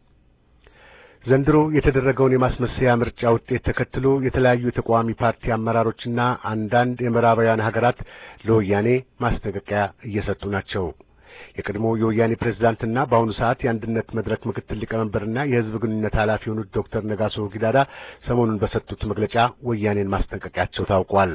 ዘንድሮ የተደረገውን የማስመሰያ ምርጫ ውጤት ተከትሎ የተለያዩ የተቃዋሚ ፓርቲ አመራሮችና አንዳንድ የምዕራባውያን ሀገራት ለወያኔ ማስጠንቀቂያ እየሰጡ ናቸው። የቀድሞ የወያኔ ፕሬዝዳንትና በአሁኑ ሰዓት የአንድነት መድረክ ምክትል ሊቀመንበርና የሕዝብ ግንኙነት ኃላፊ የሆኑት ዶክተር ነጋሶ ጊዳዳ ሰሞኑን በሰጡት መግለጫ ወያኔን ማስጠንቀቂያቸው ታውቋል።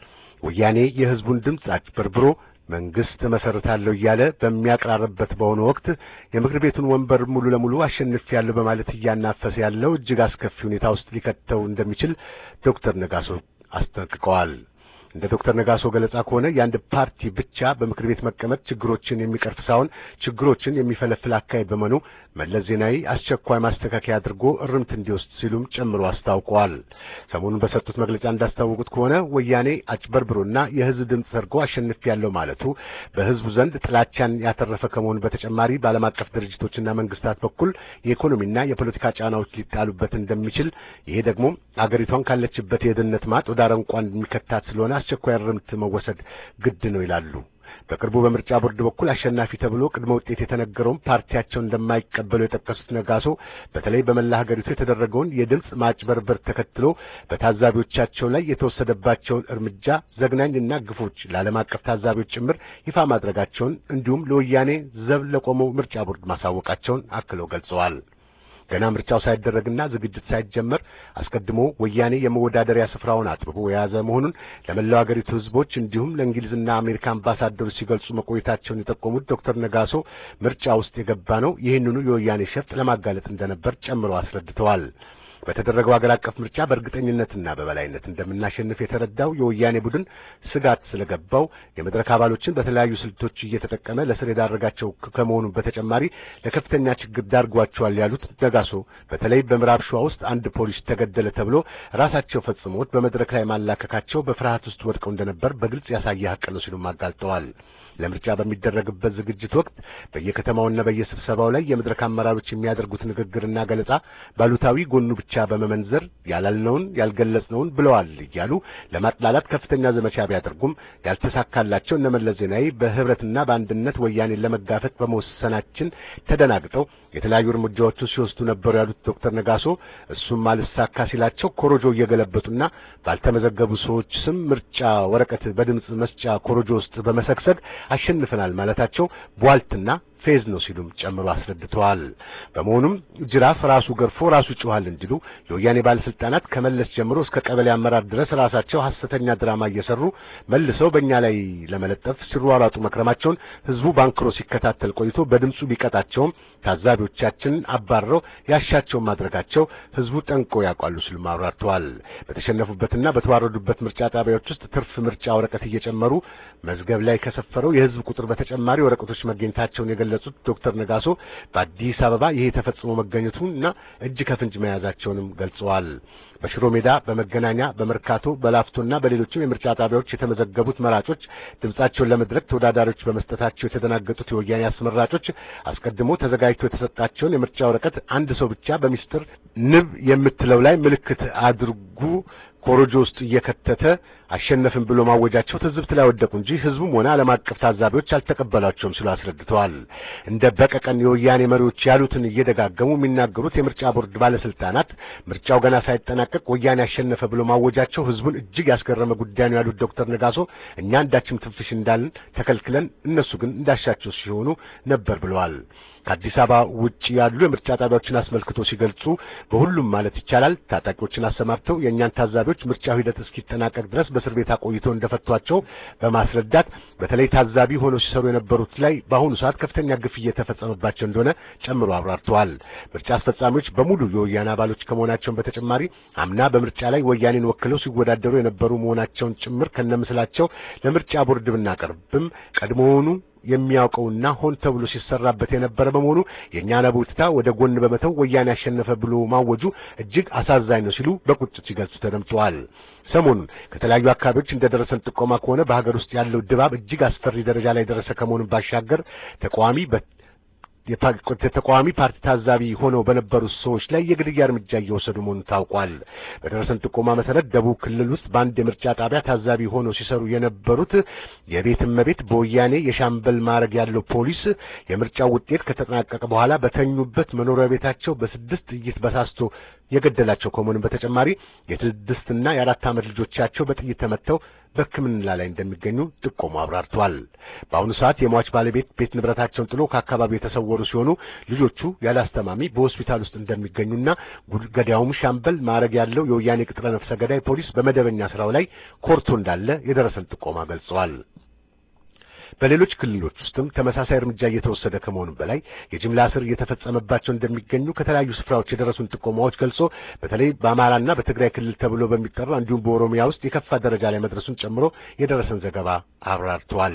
ወያኔ የሕዝቡን ድምፅ አጭበርብሮ መንግስት መሰረታለሁ እያለ በሚያቀራርበት በሆነ ወቅት የምክር ቤቱን ወንበር ሙሉ ለሙሉ አሸንፌያለሁ በማለት እያናፈሰ ያለው እጅግ አስከፊ ሁኔታ ውስጥ ሊከተው እንደሚችል ዶክተር ነጋሶ አስጠንቅቀዋል። እንደ ዶክተር ነጋሶ ገለጻ ከሆነ የአንድ ፓርቲ ብቻ በምክር ቤት መቀመጥ ችግሮችን የሚቀርፍ ሳይሆን ችግሮችን የሚፈለፍል አካሄድ በመሆኑ መለስ ዜናዊ አስቸኳይ ማስተካከያ አድርጎ እርምት እንዲወስድ ሲሉም ጨምሮ አስታውቀዋል። ሰሞኑን በሰጡት መግለጫ እንዳስታወቁት ከሆነ ወያኔ አጭበርብሮና የህዝብ ድምፅ ሰርጎ አሸንፊያለሁ ማለቱ በህዝቡ ዘንድ ጥላቻን ያተረፈ ከመሆኑ በተጨማሪ በዓለም አቀፍ ድርጅቶችና መንግስታት በኩል የኢኮኖሚና የፖለቲካ ጫናዎች ሊጣሉበት እንደሚችል ይሄ ደግሞ አገሪቷን ካለችበት የድህነት ማጥ ወደ አረንቋ እንደሚከታት ስለሆነ አስቸኳይ እርምት መወሰድ ግድ ነው ይላሉ። በቅርቡ በምርጫ ቦርድ በኩል አሸናፊ ተብሎ ቅድመ ውጤት የተነገረውን ፓርቲያቸውን እንደማይቀበሉ የጠቀሱት ነጋሶ በተለይ በመላ ሀገሪቱ የተደረገውን የድምፅ ማጭበርበር ተከትሎ በታዛቢዎቻቸው ላይ የተወሰደባቸውን እርምጃ ዘግናኝና ግፎች ለዓለም አቀፍ ታዛቢዎች ጭምር ይፋ ማድረጋቸውን እንዲሁም ለወያኔ ዘብ ለቆመው ምርጫ ቦርድ ማሳወቃቸውን አክለው ገልጸዋል። ገና ምርጫው ሳይደረግና ዝግጅት ሳይጀመር አስቀድሞ ወያኔ የመወዳደሪያ ስፍራውን አጥብቦ የያዘ መሆኑን ለመላው አገሪቱ ሕዝቦች እንዲሁም ለእንግሊዝና አሜሪካ አምባሳደሮች ሲገልጹ መቆየታቸውን የጠቆሙት ዶክተር ነጋሶ ምርጫ ውስጥ የገባ ነው ይህንኑ የወያኔ ሸፍጥ ለማጋለጥ እንደነበር ጨምረው አስረድተዋል። በተደረገው ሀገር አቀፍ ምርጫ በእርግጠኝነትና በበላይነት እንደምናሸንፍ የተረዳው የወያኔ ቡድን ስጋት ስለገባው የመድረክ አባሎችን በተለያዩ ስልቶች እየተጠቀመ ለስር የዳረጋቸው ከመሆኑ በተጨማሪ ለከፍተኛ ችግር ዳርጓቸዋል ያሉት ነጋሶ በተለይ በምዕራብ ሸዋ ውስጥ አንድ ፖሊስ ተገደለ ተብሎ ራሳቸው ፈጽሞት በመድረክ ላይ ማላከካቸው በፍርሃት ውስጥ ወድቀው እንደነበር በግልጽ ያሳየ ሀቅ ነው ሲሉም አጋልጠዋል። ለምርጫ በሚደረግበት ዝግጅት ወቅት በየከተማውና በየስብሰባው ላይ የመድረክ አመራሮች የሚያደርጉት ንግግርና ገለጻ ባሉታዊ ጎኑ ብቻ በመመንዘር ያላልነውን ያልገለጽነውን ብለዋል እያሉ ለማጥላላት ከፍተኛ ዘመቻ ቢያደርጉም ያልተሳካላቸው እነ መለስ ዜናዊ በህብረትና በአንድነት ወያኔን ለመጋፈጥ በመወሰናችን ተደናግጠው የተለያዩ እርምጃዎችን ሲወስዱ ነበሩ ያሉት ዶክተር ነጋሶ እሱም አልሳካ ሲላቸው ኮሮጆ እየገለበጡና ባልተመዘገቡ ሰዎች ስም ምርጫ ወረቀት በድምፅ መስጫ ኮሮጆ ውስጥ በመሰግሰግ አሸንፈናል ማለታቸው ቧልትና ፌዝ ነው ሲሉም ጨምሮ አስረድተዋል። በመሆኑም ጅራፍ ራሱ ገርፎ ራሱ ይጮሃል እንዲሉ የወያኔ ባለስልጣናት ከመለስ ጀምሮ እስከ ቀበሌ አመራር ድረስ ራሳቸው ሐሰተኛ ድራማ እየሰሩ መልሰው በእኛ ላይ ለመለጠፍ ሲሯሯጡ መክረማቸውን ህዝቡ ባንክሮ ሲከታተል ቆይቶ በድምፁ ቢቀጣቸውም ታዛቢዎቻችንን አባረው ያሻቸውን ማድረጋቸው ህዝቡ ጠንቆ ያውቃሉ ሲሉም አብራርተዋል። በተሸነፉበትና በተዋረዱበት ምርጫ ጣቢያዎች ውስጥ ትርፍ ምርጫ ወረቀት እየጨመሩ መዝገብ ላይ ከሰፈረው የህዝብ ቁጥር በተጨማሪ ወረቀቶች መገኘታቸውን የገለጹ የገለጹት ዶክተር ነጋሶ በአዲስ አበባ ይሄ ተፈጽሞ መገኘቱና እጅ ከፍንጅ መያዛቸውንም ገልጸዋል። በሽሮ ሜዳ፣ በመገናኛ፣ በመርካቶ፣ በላፍቶና በሌሎችም የምርጫ ጣቢያዎች የተመዘገቡት መራጮች ድምጻቸውን ለመድረክ ተወዳዳሪዎች በመስጠታቸው የተደናገጡት የወያኔ አስመራጮች አስቀድሞ ተዘጋጅቶ የተሰጣቸውን የምርጫ ወረቀት አንድ ሰው ብቻ በሚስጥር ንብ የምትለው ላይ ምልክት አድርጉ ኮሮጆ ውስጥ እየከተተ አሸነፍን ብሎ ማወጃቸው ትዝብት ላይ ወደቁ እንጂ ህዝቡም ሆነ ዓለም አቀፍ ታዛቢዎች አልተቀበሏቸውም ሲሉ አስረድተዋል። እንደ በቀቀን የወያኔ መሪዎች ያሉትን እየደጋገሙ የሚናገሩት የምርጫ ቦርድ ባለስልጣናት ምርጫው ገና ሳይጠናቀቅ ወያኔ አሸነፈ ብሎ ማወጃቸው ህዝቡን እጅግ ያስገረመ ጉዳይ ነው ያሉት ዶክተር ነጋሶ እኛ እንዳችም ትንፍሽ እንዳልን ተከልክለን እነሱ ግን እንዳሻቸው ሲሆኑ ነበር ብለዋል። ከአዲስ አበባ ውጭ ያሉ የምርጫ ጣቢያዎችን አስመልክቶ ሲገልጹ በሁሉም ማለት ይቻላል ታጣቂዎችን አሰማርተው የእኛን ታዛቢዎች ምርጫው ሂደት እስኪጠናቀቅ ድረስ በእስር ቤት አቆይተው እንደፈቷቸው በማስረዳት በተለይ ታዛቢ ሆነው ሲሰሩ የነበሩት ላይ በአሁኑ ሰዓት ከፍተኛ ግፍ እየተፈጸመባቸው እንደሆነ ጨምሮ አብራርተዋል። ምርጫ አስፈጻሚዎች በሙሉ የወያኔ አባሎች ከመሆናቸውን በተጨማሪ አምና በምርጫ ላይ ወያኔን ወክለው ሲወዳደሩ የነበሩ መሆናቸውን ጭምር ከነምስላቸው ለምርጫ ቦርድ ብናቀርብም ቀድሞውኑ የሚያውቀውና ሆን ተብሎ ሲሰራበት የነበረ በመሆኑ የእኛን አቤቱታ ወደ ጎን በመተው ወያኔ ያሸነፈ ብሎ ማወጁ እጅግ አሳዛኝ ነው ሲሉ በቁጭት ሲገልጹ ተደምጠዋል። ሰሞኑን ከተለያዩ አካባቢዎች እንደደረሰን ጥቆማ ከሆነ በሀገር ውስጥ ያለው ድባብ እጅግ አስፈሪ ደረጃ ላይ ደረሰ ከመሆኑን ባሻገር ተቃዋሚ የተቃዋሚ ፓርቲ ታዛቢ ሆነው በነበሩት ሰዎች ላይ የግድያ እርምጃ እየወሰዱ መሆኑን ታውቋል። በደረሰን ጥቆማ መሰረት ደቡብ ክልል ውስጥ በአንድ የምርጫ ጣቢያ ታዛቢ ሆነው ሲሰሩ የነበሩት የቤት እመቤት በወያኔ የሻምበል ማዕረግ ያለው ፖሊስ የምርጫው ውጤት ከተጠናቀቀ በኋላ በተኙበት መኖሪያ ቤታቸው በስድስት ጥይት በሳስቶ የገደላቸው ከመሆኑም በተጨማሪ የስድስትና የአራት ዓመት ልጆቻቸው በጥይት ተመተው በሕክምና ላይ እንደሚገኙ ጥቆሙ አብራርተዋል። በአሁኑ ሰዓት የሟች ባለቤት ቤት ንብረታቸውን ጥሎ ከአካባቢው የተሰወሩ ሲሆኑ ልጆቹ ያለ አስተማሚ በሆስፒታል ውስጥ እንደሚገኙና ገዳዩም ሻምበል ማዕረግ ያለው የወያኔ ቅጥረ ነፍሰ ገዳይ ፖሊስ በመደበኛ ስራው ላይ ኮርቶ እንዳለ የደረሰን ጥቆማ ገልጸዋል። በሌሎች ክልሎች ውስጥም ተመሳሳይ እርምጃ እየተወሰደ ከመሆኑ በላይ የጅምላ እስር እየተፈጸመባቸው እንደሚገኙ ከተለያዩ ስፍራዎች የደረሱን ጥቆማዎች ገልጾ በተለይ በአማራና በትግራይ ክልል ተብሎ በሚጠራ እንዲሁም በኦሮሚያ ውስጥ የከፋ ደረጃ ላይ መድረሱን ጨምሮ የደረሰን ዘገባ አብራርተዋል።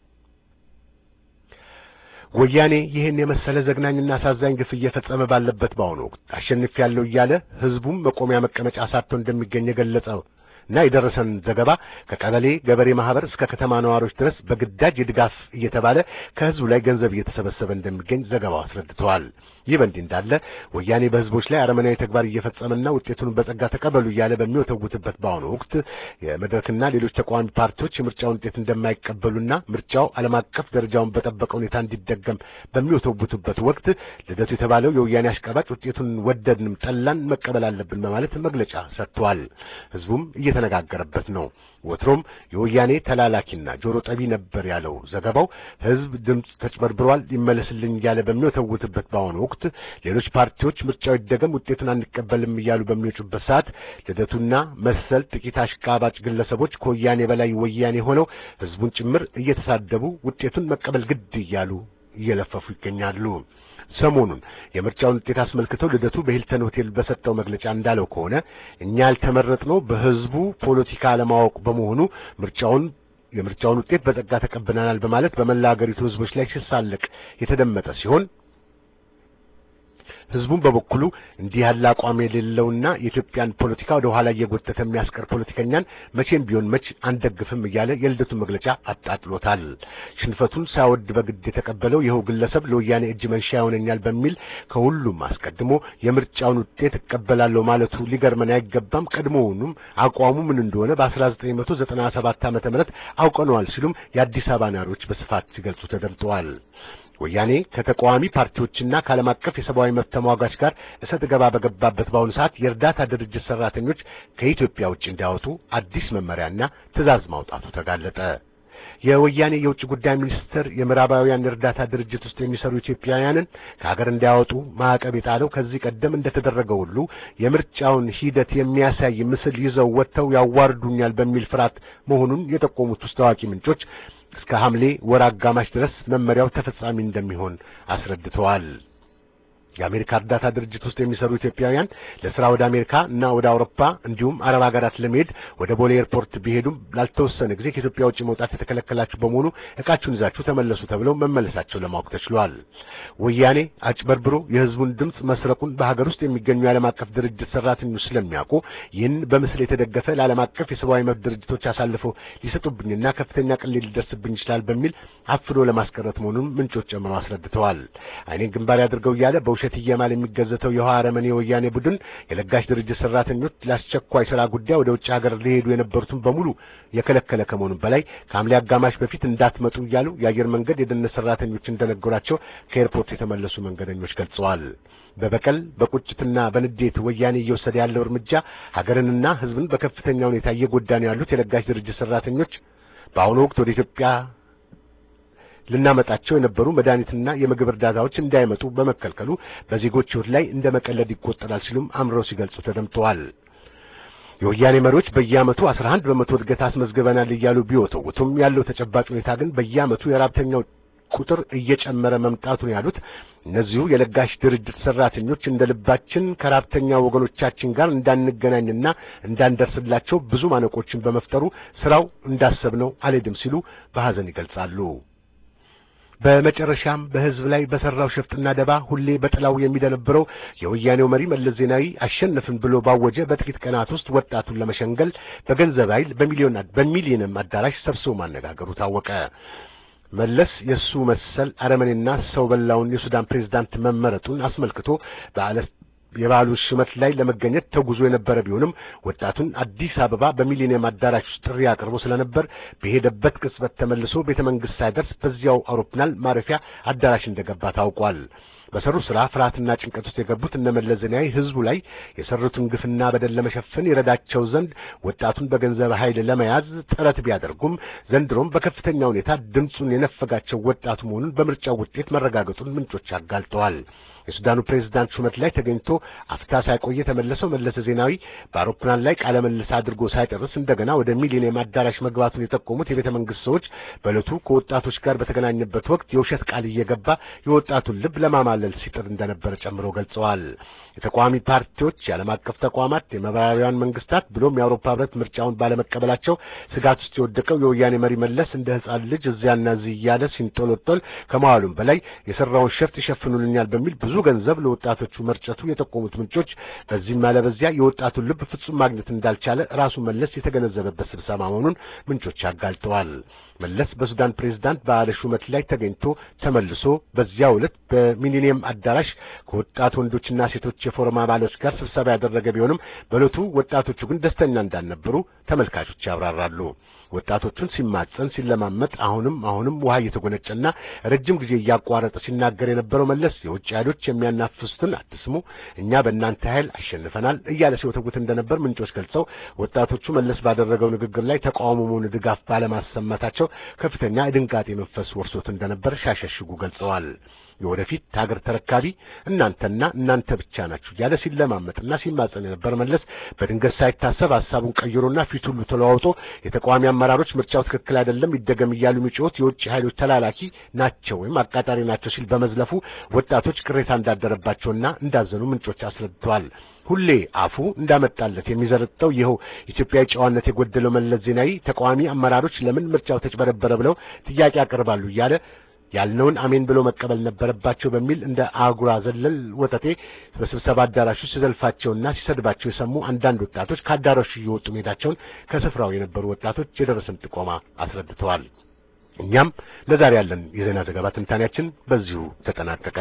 ወያኔ ይህን የመሰለ ዘግናኝና አሳዛኝ ግፍ እየፈጸመ ባለበት በአሁኑ ወቅት አሸንፍ ያለው እያለ ህዝቡም መቆሚያ መቀመጫ አሳጥቶ እንደሚገኝ የገለጸው እና የደረሰን ዘገባ ከቀበሌ ገበሬ ማህበር እስከ ከተማ ነዋሪዎች ድረስ በግዳጅ የድጋፍ እየተባለ ከህዝቡ ላይ ገንዘብ እየተሰበሰበ እንደሚገኝ ዘገባው አስረድተዋል። ይህ በእንዲህ እንዳለ ወያኔ በህዝቦች ላይ አረመናዊ ተግባር እየፈጸመና ውጤቱን በጸጋ ተቀበሉ እያለ በሚወተውትበት በአሁኑ ወቅት የመድረክና ሌሎች ተቃዋሚ ፓርቲዎች የምርጫውን ውጤት እንደማይቀበሉና ምርጫው ዓለም አቀፍ ደረጃውን በጠበቀ ሁኔታ እንዲደገም በሚወተውቱበት ወቅት ልደቱ የተባለው የወያኔ አሽቃባጭ ውጤቱን ወደድንም ጠላን መቀበል አለብን በማለት መግለጫ ሰጥቷል። ህዝቡም እየተነጋገረበት ነው። ወትሮም የወያኔ ተላላኪና ጆሮ ጠቢ ነበር ያለው ዘገባው ህዝብ ድምፅ ተጭበርብሯል ይመለስልኝ እያለ በሚወተውትበት በአሁኑ ወቅት ሌሎች ፓርቲዎች ምርጫው ይደገም ውጤቱን አንቀበልም እያሉ በሚወጩበት ሰዓት ልደቱና መሰል ጥቂት አሽቃባጭ ግለሰቦች ከወያኔ በላይ ወያኔ ሆነው ህዝቡን ጭምር እየተሳደቡ ውጤቱን መቀበል ግድ እያሉ እየለፈፉ ይገኛሉ። ሰሞኑን የምርጫውን ውጤት አስመልክተው ልደቱ በሂልተን ሆቴል በሰጠው መግለጫ እንዳለው ከሆነ እኛ ያልተመረጥነው በህዝቡ ፖለቲካ አለማወቅ በመሆኑ ምርጫውን የምርጫውን ውጤት በጸጋ ተቀብለናል በማለት በመላ ሀገሪቱ ህዝቦች ላይ ሲሳለቅ የተደመጠ ሲሆን ህዝቡም በበኩሉ እንዲህ ያለ አቋም የሌለውና የኢትዮጵያን ፖለቲካ ወደ ኋላ እየጎተተ የሚያስቀር ፖለቲከኛን መቼም ቢሆን መች አንደግፍም እያለ የልደቱን መግለጫ አጣጥሎታል። ሽንፈቱን ሳይወድ በግድ የተቀበለው ይኸው ግለሰብ ለወያኔ እጅ መንሻ ይሆነኛል በሚል ከሁሉም አስቀድሞ የምርጫውን ውጤት እቀበላለሁ ማለቱ ሊገርመን አይገባም። ቀድሞውኑም አቋሙ ምን እንደሆነ በ1997 ዓመተ ምህረት አውቀነዋል ሲሉም የአዲስ አበባ ነዋሪዎች በስፋት ሲገልጹ ተደምጠዋል። ወያኔ ከተቃዋሚ ፓርቲዎችና ከዓለም አቀፍ የሰብአዊ መብት ተሟጋች ጋር እሰጥ ገባ በገባበት በአሁኑ ሰዓት የእርዳታ ድርጅት ሰራተኞች ከኢትዮጵያ ውጭ እንዲያወጡ አዲስ መመሪያና ትዕዛዝ ማውጣቱ ተጋለጠ። የወያኔ የውጭ ጉዳይ ሚኒስትር የምዕራባውያን እርዳታ ድርጅት ውስጥ የሚሰሩ ኢትዮጵያውያንን ከሀገር እንዲያወጡ ማዕቀብ የጣለው ከዚህ ቀደም እንደተደረገው ሁሉ የምርጫውን ሂደት የሚያሳይ ምስል ይዘው ወጥተው ያዋርዱኛል በሚል ፍርሃት መሆኑን የጠቆሙት ውስጥ ታዋቂ ምንጮች እስከ ሐምሌ ወር አጋማሽ ድረስ መመሪያው ተፈጻሚ እንደሚሆን አስረድተዋል። የአሜሪካ እርዳታ ድርጅት ውስጥ የሚሰሩ ኢትዮጵያውያን ለስራ ወደ አሜሪካ እና ወደ አውሮፓ እንዲሁም አረብ ሀገራት ለመሄድ ወደ ቦሌ ኤርፖርት ቢሄዱም ላልተወሰነ ጊዜ ከኢትዮጵያ ውጭ መውጣት የተከለከላችሁ በመሆኑ እቃችሁን ይዛችሁ ተመለሱ ተብለው መመለሳቸው ለማወቅ ተችሏል። ወያኔ አጭበርብሮ የህዝቡን ድምፅ መስረቁን በሀገር ውስጥ የሚገኙ የዓለም አቀፍ ድርጅት ሰራተኞች ስለሚያውቁ ይህን በምስል የተደገፈ ለዓለም አቀፍ የሰብአዊ መብት ድርጅቶች አሳልፈው ሊሰጡብኝና ከፍተኛ ቅሌት ሊደርስብኝ ይችላል በሚል አፍኖ ለማስቀረት መሆኑን ምንጮች ጨምረው አስረድተዋል። አይኔን ግንባር ያድርገው እያለ በውሸት እየማል የሚገዘተው የውሃ አረመኔ የወያኔ ቡድን የለጋሽ ድርጅት ሰራተኞች ለአስቸኳይ ስራ ጉዳይ ወደ ውጭ ሀገር ሊሄዱ የነበሩትን በሙሉ የከለከለ ከመሆኑ በላይ ከሐምሌ አጋማሽ በፊት እንዳትመጡ እያሉ የአየር መንገድ የደህንነት ሰራተኞች እንደነገሯቸው ከኤርፖርት የተመለሱ መንገደኞች ገልጸዋል። በበቀል በቁጭትና በንዴት ወያኔ እየወሰደ ያለው እርምጃ ሀገርንና ሕዝብን በከፍተኛ ሁኔታ እየጎዳ ነው ያሉት የለጋሽ ድርጅት ሰራተኞች በአሁኑ ወቅት ወደ ኢትዮጵያ ልናመጣቸው የነበሩ መድኃኒትና የምግብ እርዳታዎች እንዳይመጡ በመከልከሉ በዜጎች ሕይወት ላይ እንደ መቀለድ ይቆጠራል ሲሉም አምረው ሲገልጹ ተደምጠዋል። የወያኔ መሪዎች በየዓመቱ 11 በመቶ እድገት አስመዝግበናል እያሉ ቢወተውቱም ያለው ተጨባጭ ሁኔታ ግን በየዓመቱ የራብተኛው ቁጥር እየጨመረ መምጣቱን ያሉት እነዚሁ የለጋሽ ድርጅት ሰራተኞች እንደ ልባችን ከራብተኛ ወገኖቻችን ጋር እንዳንገናኝና እንዳንደርስላቸው ብዙ ማነቆችን በመፍጠሩ ስራው እንዳሰብነው አልሄድም ሲሉ በሐዘን ይገልጻሉ። በመጨረሻም በህዝብ ላይ በሰራው ሸፍጥና ደባ ሁሌ በጥላው የሚደነብረው የወያኔው መሪ መለስ ዜናዊ አሸነፍን ብሎ ባወጀ በጥቂት ቀናት ውስጥ ወጣቱን ለመሸንገል በገንዘብ ኃይል በሚሊዮን በሚሊዮንም አዳራሽ ሰብስቦ ማነጋገሩ ታወቀ። መለስ የሱ መሰል አረመኔና ሰው በላውን የሱዳን ፕሬዝዳንት መመረጡን አስመልክቶ በዓለ የበዓሉ ሽመት ላይ ለመገኘት ተጉዞ የነበረ ቢሆንም ወጣቱን አዲስ አበባ በሚሊኒየም አዳራሽ ውስጥ ጥሪ አቅርቦ ስለነበር በሄደበት ቅጽበት ተመልሶ ቤተ መንግስት ሳይደርስ በዚያው አውሮፕላን ማረፊያ አዳራሽ እንደገባ ታውቋል። በሰሩ ስራ ፍርሃትና ጭንቀት ውስጥ የገቡት እነ መለስ ዜናዊ ህዝቡ ላይ የሰሩትን ግፍና በደል ለመሸፈን ይረዳቸው ዘንድ ወጣቱን በገንዘብ ኃይል ለመያዝ ጥረት ቢያደርጉም ዘንድሮም በከፍተኛ ሁኔታ ድምፁን የነፈጋቸው ወጣቱ መሆኑን በምርጫው ውጤት መረጋገጡን ምንጮች አጋልጠዋል። የሱዳኑ ፕሬዝዳንት ሹመት ላይ ተገኝቶ አፍታ ሳይቆይ የተመለሰው መለስ ዜናዊ በአውሮፕላን ላይ ቃለ መልስ አድርጎ ሳይጨርስ እንደገና ወደ ሚሊኒየም አዳራሽ መግባቱን የጠቆሙት የቤተ መንግስት ሰዎች በዕለቱ ከወጣቶች ጋር በተገናኘበት ወቅት የውሸት ቃል እየገባ የወጣቱን ልብ ለማማለል ሲጥር እንደነበረ ጨምሮ ገልጸዋል። የተቃዋሚ ፓርቲዎች፣ የዓለም አቀፍ ተቋማት፣ የምዕራባውያን መንግስታት ብሎም የአውሮፓ ህብረት ምርጫውን ባለመቀበላቸው ስጋት ውስጥ የወደቀው የወያኔ መሪ መለስ እንደ ህፃን ልጅ እዚያና እዚህ እያለ ሲንጦለጦል ከመዋሉም በላይ የሰራውን ሸፍጥ ይሸፍኑልኛል በሚል ብዙ ገንዘብ ለወጣቶቹ መርጨቱ የጠቆሙት ምንጮች በዚህም ያለ በዚያ የወጣቱን ልብ ፍጹም ማግኘት እንዳልቻለ ራሱ መለስ የተገነዘበበት ስብሰባ መሆኑን ምንጮች አጋልጠዋል። መለስ በሱዳን ፕሬዝዳንት በዓለ ሹመት ላይ ተገኝቶ ተመልሶ በዚያው ዕለት በሚሊኒየም አዳራሽ ከወጣት ወንዶችና ሴቶች የፎረም አባሎች ጋር ስብሰባ ያደረገ ቢሆንም በዕለቱ ወጣቶቹ ግን ደስተኛ እንዳልነበሩ ተመልካቾች ያብራራሉ። ወጣቶቹን ሲማጸን ሲለማመጥ አሁንም አሁንም ውሃ እየተጎነጨና ረጅም ጊዜ እያቋረጠ ሲናገር የነበረው መለስ የውጭ ኃይሎች የሚያናፍሱትን አትስሙ፣ እኛ በእናንተ ኃይል አሸንፈናል እያለ ሲወተውት እንደነበር ምንጮች ገልጸው ወጣቶቹ መለስ ባደረገው ንግግር ላይ ተቃውሞ መሆኑ ድጋፍ ባለማሰማታቸው ከፍተኛ የድንጋጤ መንፈስ ወርሶት እንደነበር ሻሸሽጉ ገልጸዋል። የወደፊት ሀገር ተረካቢ እናንተና እናንተ ብቻ ናችሁ እያለ ሲለማመጥና ሲማጸን የነበር መለስ በድንገት ሳይታሰብ ሀሳቡን ቀይሮና ፊት ሁሉ ተለዋውጦ የተቃዋሚ አመራሮች ምርጫው ትክክል አይደለም ይደገም እያሉ የሚጮሁት የውጭ ኃይሎች ተላላኪ ናቸው ወይም አቃጣሪ ናቸው ሲል በመዝለፉ ወጣቶች ቅሬታ እንዳደረባቸውና እንዳዘኑ ምንጮች አስረድተዋል። ሁሌ አፉ እንዳመጣለት የሚዘረጠው ይኸው ኢትዮጵያዊ ጨዋነት የጎደለው መለስ ዜናዊ ተቃዋሚ አመራሮች ለምን ምርጫው ተጭበረበረ ብለው ጥያቄ ያቀርባሉ እያለ ያልነውን አሜን ብሎ መቀበል ነበረባቸው በሚል እንደ አጉራ ዘለል ወጠጤ በስብሰባ አዳራሹ ሲዘልፋቸውና ሲሰድባቸው የሰሙ አንዳንድ ወጣቶች ከአዳራሹ እየወጡ መሄዳቸውን ከስፍራው የነበሩ ወጣቶች የደረሰን ጥቆማ አስረድተዋል። እኛም ለዛሬ ያለን የዜና ዘገባ ትንታኔያችን በዚሁ ተጠናቀቀ።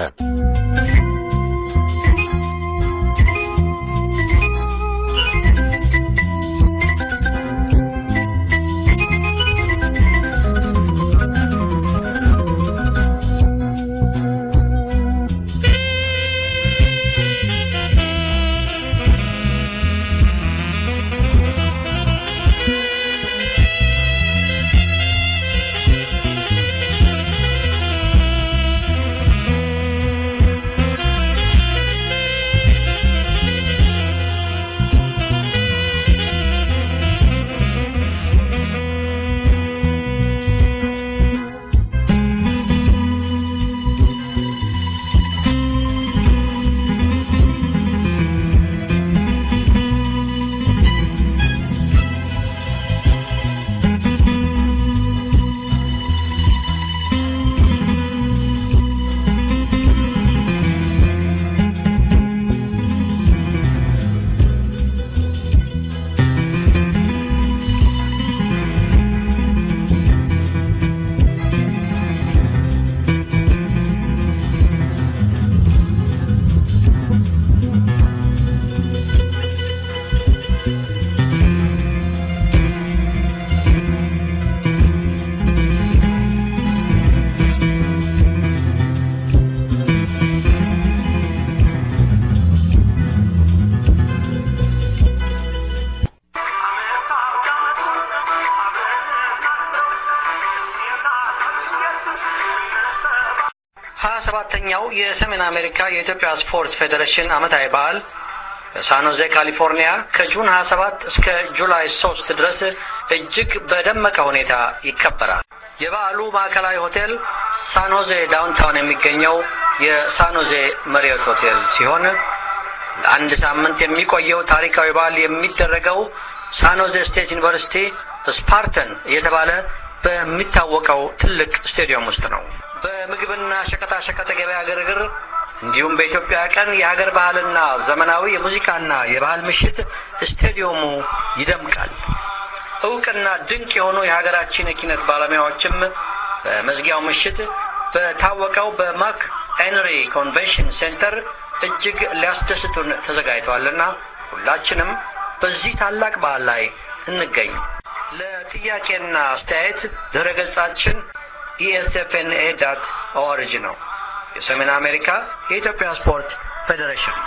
አራተኛው የሰሜን አሜሪካ የኢትዮጵያ ስፖርት ፌዴሬሽን ዓመታዊ በዓል በሳንሆዜ ካሊፎርኒያ ከጁን 27 እስከ ጁላይ 3 ድረስ እጅግ በደመቀ ሁኔታ ይከበራል። የበዓሉ ማዕከላዊ ሆቴል ሳንሆዜ ዳውንታውን የሚገኘው የሳንሆዜ መሪዮት ሆቴል ሲሆን ለአንድ ሳምንት የሚቆየው ታሪካዊ በዓል የሚደረገው ሳንሆዜ ስቴት ዩኒቨርሲቲ ስፓርተን እየተባለ በሚታወቀው ትልቅ ስቴዲየም ውስጥ ነው። በምግብና ሸቀጣሸቀጥ ገበያ ግርግር እንዲሁም በኢትዮጵያ ቀን የሀገር ባህልና ዘመናዊ የሙዚቃና የባህል ምሽት ስቴዲየሙ ይደምቃል። እውቅና ድንቅ የሆኑ የሀገራችን የኪነት ባለሙያዎችም በመዝጊያው ምሽት በታወቀው በማክ ሄንሪ ኮንቬንሽን ሴንተር እጅግ ሊያስደስቱን ተዘጋጅተዋልና ሁላችንም በዚህ ታላቅ በዓል ላይ እንገኝ። ለጥያቄና አስተያየት ድረ ገጻችን ኢኤስኤፍኤንኤ ዳት ኦአርጂ ነው። የሰሜን አሜሪካ የኢትዮጵያ ስፖርት ፌዴሬሽን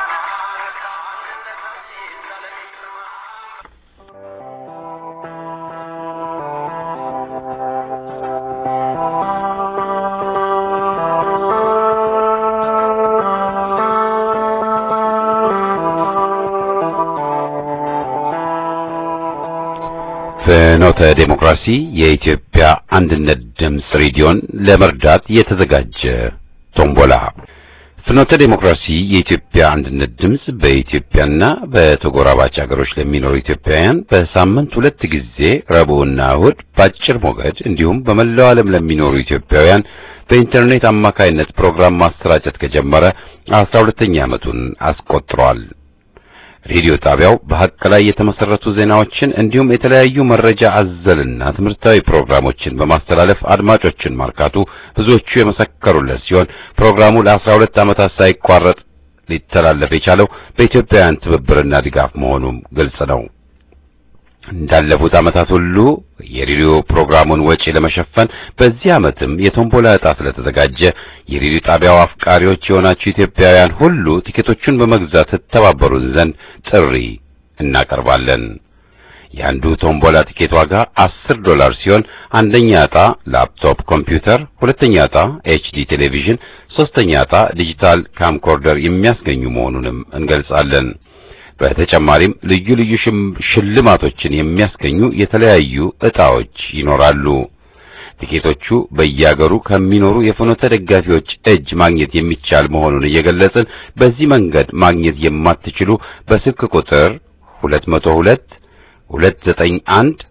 ፍኖተ ዴሞክራሲ የኢትዮጵያ አንድነት ድምፅ ሬዲዮን ለመርዳት የተዘጋጀ ቶምቦላ። ፍኖተ ዴሞክራሲ የኢትዮጵያ አንድነት ድምፅ በኢትዮጵያና በተጎራባች አገሮች ለሚኖሩ ኢትዮጵያውያን በሳምንት ሁለት ጊዜ ረቡዕና እሁድ በአጭር ሞገድ እንዲሁም በመላው ዓለም ለሚኖሩ ኢትዮጵያውያን በኢንተርኔት አማካይነት ፕሮግራም ማሰራጨት ከጀመረ አስራ ሁለተኛ ዓመቱን አስቆጥሯል። ሬዲዮ ጣቢያው በሐቅ ላይ የተመሰረቱ ዜናዎችን እንዲሁም የተለያዩ መረጃ አዘልና ትምህርታዊ ፕሮግራሞችን በማስተላለፍ አድማጮችን ማርካቱ ብዙዎቹ የመሰከሩለት ሲሆን ፕሮግራሙ ለአስራ ሁለት ዓመታት ሳይቋረጥ ሊተላለፍ የቻለው በኢትዮጵያውያን ትብብርና ድጋፍ መሆኑም ግልጽ ነው። እንዳለፉት ዓመታት ሁሉ የሬዲዮ ፕሮግራሙን ወጪ ለመሸፈን በዚህ ዓመትም የቶምቦላ ዕጣ ስለተዘጋጀ የሬዲዮ ጣቢያው አፍቃሪዎች የሆናችሁ ኢትዮጵያውያን ሁሉ ቲኬቶቹን በመግዛት ተተባበሩን ዘንድ ጥሪ እናቀርባለን። የአንዱ ቶምቦላ ቲኬት ዋጋ አስር ዶላር ሲሆን አንደኛ ዕጣ ላፕቶፕ ኮምፒውተር፣ ሁለተኛ ዕጣ ኤችዲ ቴሌቪዥን፣ ሶስተኛ ዕጣ ዲጂታል ካምኮርደር የሚያስገኙ መሆኑንም እንገልጻለን። በተጨማሪም ልዩ ልዩ ሽልማቶችን የሚያስገኙ የተለያዩ ዕጣዎች ይኖራሉ። ቲኬቶቹ በየአገሩ ከሚኖሩ የፍኖተ ደጋፊዎች እጅ ማግኘት የሚቻል መሆኑን እየገለጽን በዚህ መንገድ ማግኘት የማትችሉ በስልክ ቁጥር 202 291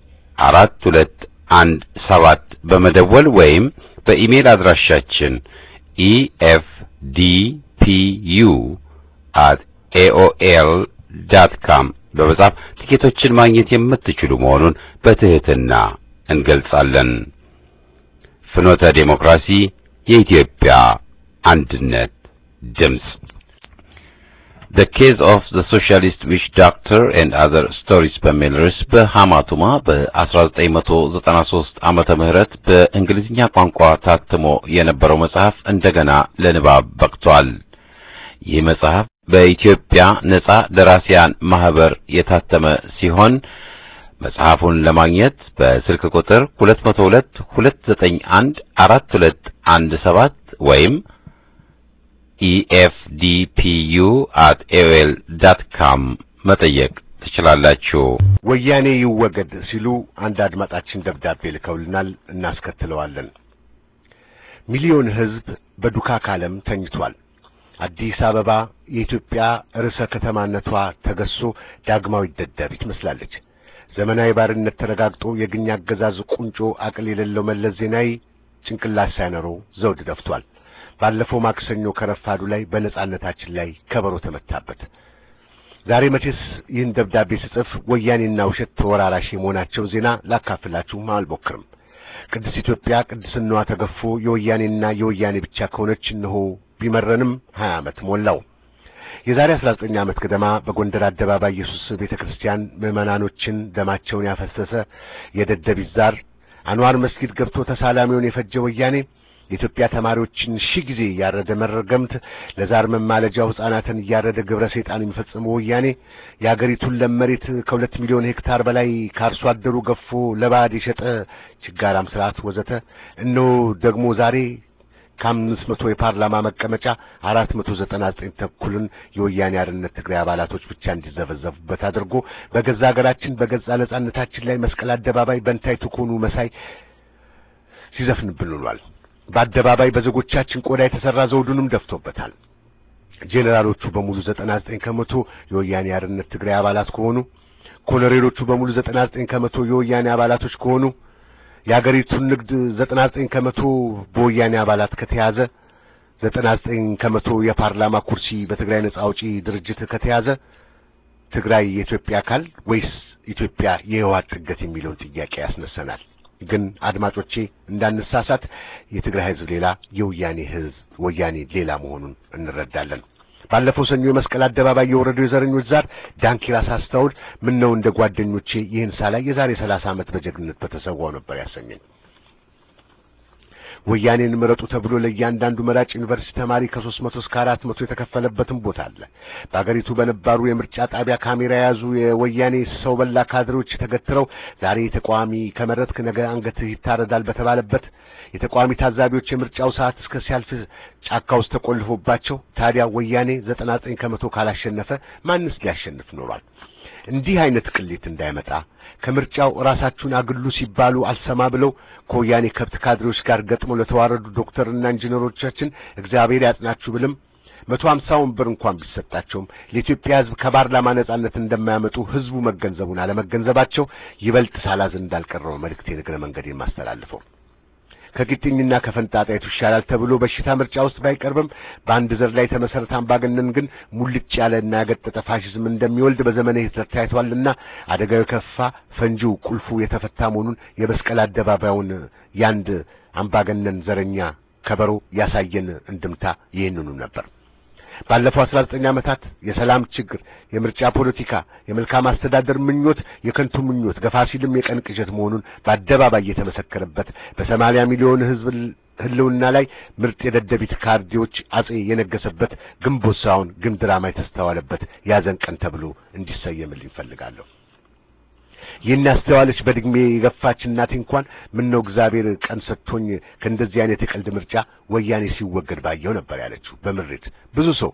4217 በመደወል ወይም በኢሜል አድራሻችን ኢኤፍዲፒዩ at ኤኦኤል ዳት ካም በመጻፍ ቲኬቶችን ማግኘት የምትችሉ መሆኑን በትህትና እንገልጻለን። ፍኖተ ዴሞክራሲ የኢትዮጵያ አንድነት ድምፅ The Case of the Socialist Witch Doctor and Other Stories በሚል ርዕስ በሐማቱማ በ1993 ዓመተ ምህረት በእንግሊዝኛ ቋንቋ ታትሞ የነበረው መጽሐፍ እንደገና ለንባብ በቅቷል። ይህ መጽሐፍ በኢትዮጵያ ነጻ ደራሲያን ማህበር የታተመ ሲሆን መጽሐፉን ለማግኘት በስልክ ቁጥር 202 291 4217 ወይም ኢኤፍዲፒዩ አት ኤኦኤል ዳት ካም መጠየቅ ትችላላችሁ። ወያኔ ይወገድ ሲሉ አንድ አድማጫችን ደብዳቤ ልከውልናል። እናስከትለዋለን። ሚሊዮን ሕዝብ በዱካክ ዓለም ተኝቷል። አዲስ አበባ የኢትዮጵያ ርዕሰ ከተማነቷ ተገሶ ዳግማዊ ደደቢት ትመስላለች። ዘመናዊ ባርነት ተረጋግጦ የግኝ አገዛዝ ቁንጮ አቅል የሌለው መለስ ዜናዊ ጭንቅላት ሳይኖረው ዘውድ ደፍቷል። ባለፈው ማክሰኞ ከረፋዱ ላይ በነጻነታችን ላይ ከበሮ ተመታበት። ዛሬ መቼስ ይህን ደብዳቤ ስጽፍ ወያኔና ውሸት ተወራራሽ የመሆናቸው ዜና ላካፍላችሁም አልሞክርም። ቅድስት ኢትዮጵያ ቅድስናዋ ተገፎ የወያኔና የወያኔ ብቻ ከሆነች እነሆ ቢመረንም ሀያ ዓመት ሞላው። የዛሬ 19 ዓመት ገደማ በጎንደር አደባባይ ኢየሱስ ቤተ ክርስቲያን ምዕመናኖችን ደማቸውን ያፈሰሰ የደደቢት ዛር አንዋር መስጊድ ገብቶ ተሳላሚውን የፈጀ ወያኔ የኢትዮጵያ ተማሪዎችን ሺህ ጊዜ እያረደ መረገምት ለዛር መማለጃው ሕፃናትን እያረደ ግብረ ሰይጣን የሚፈጽመው ወያኔ የአገሪቱን ለም መሬት ከሁለት ሚሊዮን ሄክታር በላይ ከአርሶ አደሩ ገፎ ለባዕድ የሸጠ ችጋራም ስርዓት ወዘተ እነሆ ደግሞ ዛሬ ከአምስት መቶ የፓርላማ መቀመጫ አራት መቶ ዘጠና ዘጠኝ ተኩልን የወያኔ አርነት ትግራይ አባላቶች ብቻ እንዲዘበዘቡበት አድርጎ በገዛ ሀገራችን በገዛ ነጻነታችን ላይ መስቀል አደባባይ በንታይ ትኮኑ መሳይ ሲዘፍንብን ውሏል። በአደባባይ በዜጎቻችን ቆዳ የተሰራ ዘውዱንም ደፍቶበታል። ጄኔራሎቹ በሙሉ ዘጠና ዘጠኝ ከመቶ የወያኔ አርነት ትግራይ አባላት ከሆኑ ኮሎኔሎቹ በሙሉ ዘጠና ዘጠኝ ከመቶ የወያኔ አባላቶች ከሆኑ የአገሪቱን ንግድ ዘጠና ዘጠኝ ከመቶ በወያኔ አባላት ከተያዘ ዘጠና ዘጠኝ ከመቶ የፓርላማ ኩርሲ በትግራይ ነጻ አውጪ ድርጅት ከተያዘ ትግራይ የኢትዮጵያ አካል ወይስ ኢትዮጵያ የህወሓት ጥገት የሚለውን ጥያቄ ያስነሰናል። ግን አድማጮቼ እንዳንሳሳት የትግራይ ህዝብ ሌላ፣ የወያኔ ህዝብ ወያኔ ሌላ መሆኑን እንረዳለን። ባለፈው ሰኞ የመስቀል አደባባይ የወረደው የዘረኞች ዛር ዳንኪራ ሳስታውል ምን ነው እንደ ጓደኞቼ ይህን ሳላይ የዛሬ ሰላሳ ዓመት በጀግንነት በተሰዋው ነበር ያሰኘኝ። ወያኔን ምረጡ ተብሎ ለእያንዳንዱ መራጭ ዩኒቨርሲቲ ተማሪ ከሦስት መቶ እስከ አራት መቶ የተከፈለበትም ቦታ አለ። በአገሪቱ በነባሩ የምርጫ ጣቢያ ካሜራ የያዙ የወያኔ ሰው በላ ካድሬዎች ተገትረው ዛሬ ተቃዋሚ ከመረጥክ ነገ አንገትህ ይታረዳል በተባለበት የተቃዋሚ ታዛቢዎች የምርጫው ሰዓት እስከ ሲያልፍ ጫካ ውስጥ ተቆልፎባቸው ታዲያ ወያኔ ዘጠና ዘጠኝ ከመቶ ካላሸነፈ ማንስ ሊያሸንፍ ኖሯል? እንዲህ አይነት ቅሌት እንዳይመጣ ከምርጫው ራሳችሁን አግሉ ሲባሉ አልሰማ ብለው ከወያኔ ከብት ካድሬዎች ጋር ገጥመው ለተዋረዱ ዶክተርና ኢንጂነሮቻችን እግዚአብሔር ያጽናችሁ ብልም መቶ ሀምሳ ወንበር እንኳን ቢሰጣቸውም ለኢትዮጵያ ሕዝብ ከፓርላማ ነጻነት እንደማያመጡ ሕዝቡ መገንዘቡን አለመገንዘባቸው ይበልጥ ሳላዝን እንዳልቀረው መልእክቴን እግረ መንገዴን ማስተላልፈው ከግጥኝና ከፈንጣጣ የቱ ይሻላል ተብሎ በሽታ ምርጫ ውስጥ ባይቀርብም በአንድ ዘር ላይ የተመሰረተ አምባገነን ግን ሙልጭ ያለና ያገጠጠ ፋሽዝም እንደሚወልድ በዘመነ ሂትለር ታይቷልና አደጋው የከፋ ፈንጂው ቁልፉ የተፈታ መሆኑን የመስቀል አደባባዩን ያንድ አምባገነን ዘረኛ ከበሮ ያሳየን እንድምታ ይህንኑ ነበር። ባለፈው አስራ ዘጠኝ ዓመታት የሰላም ችግር፣ የምርጫ ፖለቲካ፣ የመልካም አስተዳደር ምኞት የከንቱ ምኞት ገፋ ሲልም የቀን ቅዠት መሆኑን በአደባባይ የተመሰከረበት በሰማንያ ሚሊዮን ሕዝብ ህልውና ላይ ምርጥ የደደቢት ካርዲዎች አጼ የነገሰበት ግንቦት ሳይሆን ግን ድራማ የተስተዋለበት ያዘን ቀን ተብሎ እንዲሰየምልኝ እፈልጋለሁ። ይህን ያስተዋለች በእድሜ የገፋች እናቴ እንኳን ምን ነው እግዚአብሔር ቀን ሰጥቶኝ ከእንደዚህ አይነት የቀልድ ምርጫ ወያኔ ሲወገድ ባየው ነበር ያለችው በምሬት። ብዙ ሰው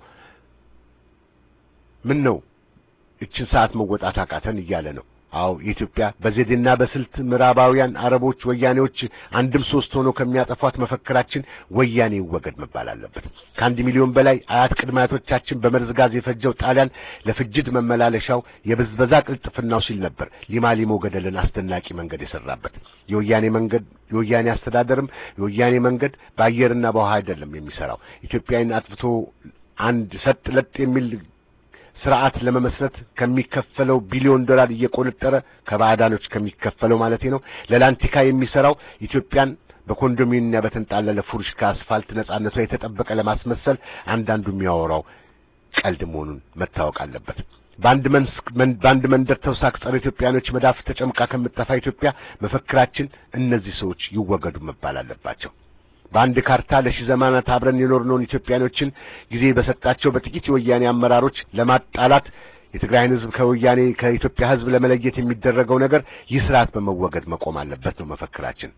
ምን ነው እችን ሰዓት መወጣት አቃተን እያለ ነው። አዎ የኢትዮጵያ በዘዴና በስልት ምዕራባውያን አረቦች፣ ወያኔዎች አንድም ሶስት ሆነው ከሚያጠፏት መፈክራችን ወያኔ ይወገድ መባል አለበት። ከአንድ ሚሊዮን በላይ አያት ቅድመ አያቶቻችን በመርዝ ጋዝ የፈጀው ጣሊያን ለፍጅት መመላለሻው የብዝበዛ ቅልጥፍናው ሲል ነበር ሊማ ሊሞ ገደልን አስደናቂ መንገድ የሰራበት። የወያኔ መንገድ የወያኔ አስተዳደርም የወያኔ መንገድ በአየርና በውሃ አይደለም የሚሰራው ኢትዮጵያን አጥፍቶ አንድ ሰጥ ለጥ የሚል ስርዓት ለመመስረት ከሚከፈለው ቢሊዮን ዶላር እየቆነጠረ ከባዕዳኖች ከሚከፈለው ማለት ነው ለላንቲካ የሚሰራው ኢትዮጵያን በኮንዶሚኒየምና በተንጣለለ ፉርሽ ከአስፋልት ነጻነቷ የተጠበቀ ለማስመሰል አንዳንዱ የሚያወራው ቀልድ መሆኑን መታወቅ አለበት። በአንድ በአንድ መንደር ተውሳክ ጸረ ኢትዮጵያኖች መዳፍ ተጨምቃ ከምትጠፋ ኢትዮጵያ መፈክራችን እነዚህ ሰዎች ይወገዱ መባል አለባቸው። በአንድ ካርታ ለሺህ ዘመናት አብረን የኖርነውን ኢትዮጵያኖችን ጊዜ በሰጣቸው በጥቂት የወያኔ አመራሮች ለማጣላት የትግራይን ሕዝብ ከወያኔ ከኢትዮጵያ ሕዝብ ለመለየት የሚደረገው ነገር ይህ ስርዓት በመወገድ መቆም አለበት ነው መፈክራችን።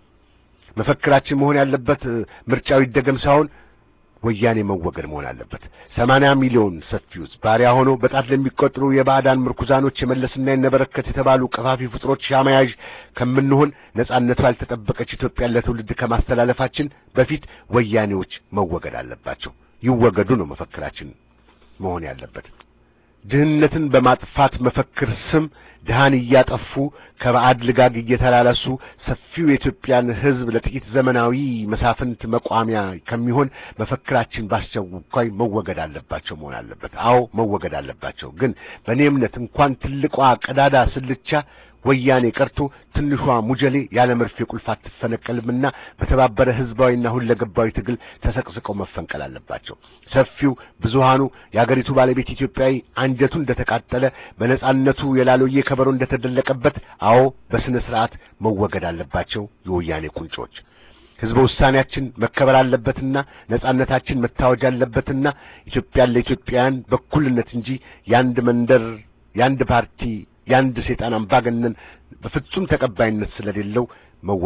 መፈክራችን መሆን ያለበት ምርጫው ይደገም ሳይሆን ወያኔ መወገድ መሆን አለበት። ሰማንያ ሚሊዮን ሰፊ ሕዝብ ባሪያ ሆኖ በጣት ለሚቆጥሩ የባዕዳን ምርኩዛኖች የመለስና የነበረከት የተባሉ ቀፋፊ ፍጥሮች ሻማያዥ ከምንሆን ነጻነቷ ያልተጠበቀች ኢትዮጵያን ለትውልድ ከማስተላለፋችን በፊት ወያኔዎች መወገድ አለባቸው። ይወገዱ ነው መፈክራችን መሆን ያለበት። ድህነትን በማጥፋት መፈክር ስም ድሃን እያጠፉ ከባዕድ ልጋግ እየተላላሱ ሰፊው የኢትዮጵያን ሕዝብ ለጥቂት ዘመናዊ መሳፍንት መቋሚያ ከሚሆን መፈክራችን በአስቸኳይ መወገድ አለባቸው መሆን አለበት። አዎ መወገድ አለባቸው። ግን በእኔ እምነት እንኳን ትልቋ ቀዳዳ ስልቻ ወያኔ ቀርቶ ትንሿ ሙጀሌ ያለ መርፌ ቁልፍ አትፈነቀልምና በተባበረ ህዝባዊና ሁለገባዊ ትግል ተሰቅስቀው መፈንቀል አለባቸው። ሰፊው ብዙሃኑ የአገሪቱ ባለቤት ኢትዮጵያዊ አንጀቱ እንደተቃጠለ በነጻነቱ የላሎዬ ከበሮ እንደተደለቀበት፣ አዎ በስነ ስርዓት መወገድ አለባቸው የወያኔ ቁንጮች። ህዝበ ውሳኔያችን መከበር አለበትና ነጻነታችን መታወጅ አለበትና ኢትዮጵያን ለኢትዮጵያውያን በኩልነት እንጂ የአንድ መንደር የአንድ ፓርቲ የአንድ ሰይጣን አምባገነን በፍጹም ተቀባይነት ስለሌለው መወገድ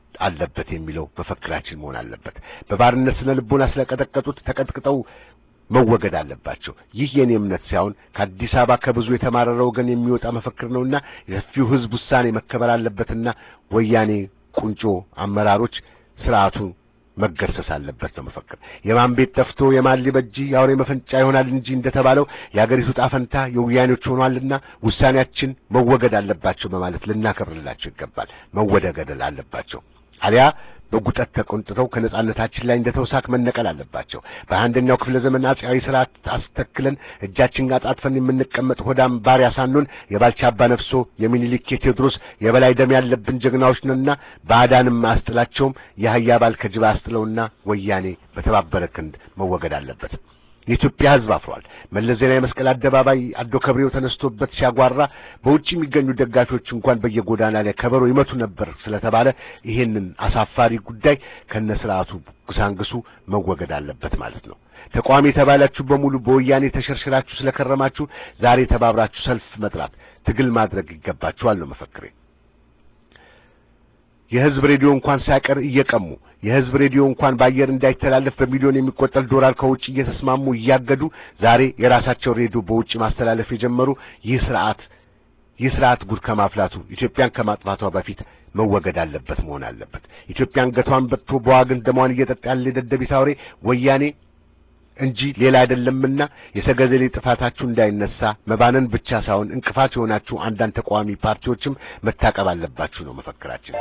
አለበት የሚለው መፈክራችን መሆን አለበት። በባርነት ስነ ልቦና ስለቀጠቀጡት ተቀጥቅጠው መወገድ አለባቸው። ይህ የኔ እምነት ሳይሆን ከአዲስ አበባ ከብዙ የተማረረ ወገን የሚወጣ መፈክር ነውና የሰፊው ሕዝብ ውሳኔ መከበር አለበትና ወያኔ ቁንጮ አመራሮች ስርዓቱ መገርሰስ አለበት ነው መፈክር። የማን ቤት ጠፍቶ የማን ሊበጅ የአውሬ መፈንጫ ይሆናል እንጂ እንደተባለው የአገሪቱ ጣፈንታ የወያኔዎች ሆኗልና ውሳኔያችን መወገድ አለባቸው በማለት ልናከብርላቸው ይገባል። መወገድ አለባቸው አሊያ በጉጠት ተቆንጥተው ከነጻነታችን ላይ እንደ ተውሳክ መነቀል አለባቸው። በአንደኛው ክፍለ ዘመን አፄያዊ ስርዓት አስተክለን እጃችን አጣጥፈን የምንቀመጥ ሆዳም ባሪያ ሳንሆን የባልቻ አባ ነፍሶ፣ የሚኒሊክ፣ የቴዎድሮስ የበላይ ደም ያለብን ጀግናዎች ነንና ባዕዳንም አስጥላቸውም የአህያ ባል ከጅባ አስጥለውና ወያኔ በተባበረ ክንድ መወገድ አለበት። የኢትዮጵያ ሕዝብ አፍሯል። መለስ ዜናዊ መስቀል አደባባይ አዶ ከብሬው ተነስቶበት ሲያጓራ በውጭ የሚገኙ ደጋፊዎች እንኳን በየጎዳና ላይ ከበሮ ይመቱ ነበር ስለተባለ ይሄንን አሳፋሪ ጉዳይ ከነ ስርዓቱ ጉሳንግሱ መወገድ አለበት ማለት ነው። ተቃዋሚ የተባላችሁ በሙሉ በወያኔ ተሸርሽራችሁ ስለከረማችሁ ዛሬ ተባብራችሁ ሰልፍ መጥራት፣ ትግል ማድረግ ይገባችኋል ነው መፈክሬ። የህዝብ ሬዲዮ እንኳን ሳይቀር እየቀሙ የህዝብ ሬዲዮ እንኳን በአየር እንዳይተላለፍ በሚሊዮን የሚቆጠር ዶላር ከውጭ እየተስማሙ እያገዱ ዛሬ የራሳቸው ሬዲዮ በውጭ ማስተላለፍ የጀመሩ ይህ ስርዓት ይህ ስርዓት ጉድ ከማፍላቱ ኢትዮጵያን ከማጥፋቷ በፊት መወገድ አለበት መሆን አለበት። ኢትዮጵያ አንገቷን በጥቶ በዋግን ደሟን እየጠጣ ያለ የደደቢት አውሬ ወያኔ እንጂ ሌላ አይደለምና የሰገዘሌ ጥፋታችሁ እንዳይነሳ መባነን ብቻ ሳይሆን እንቅፋት የሆናችሁ አንዳንድ ተቃዋሚ ፓርቲዎችም መታቀብ አለባችሁ ነው መፈክራችን።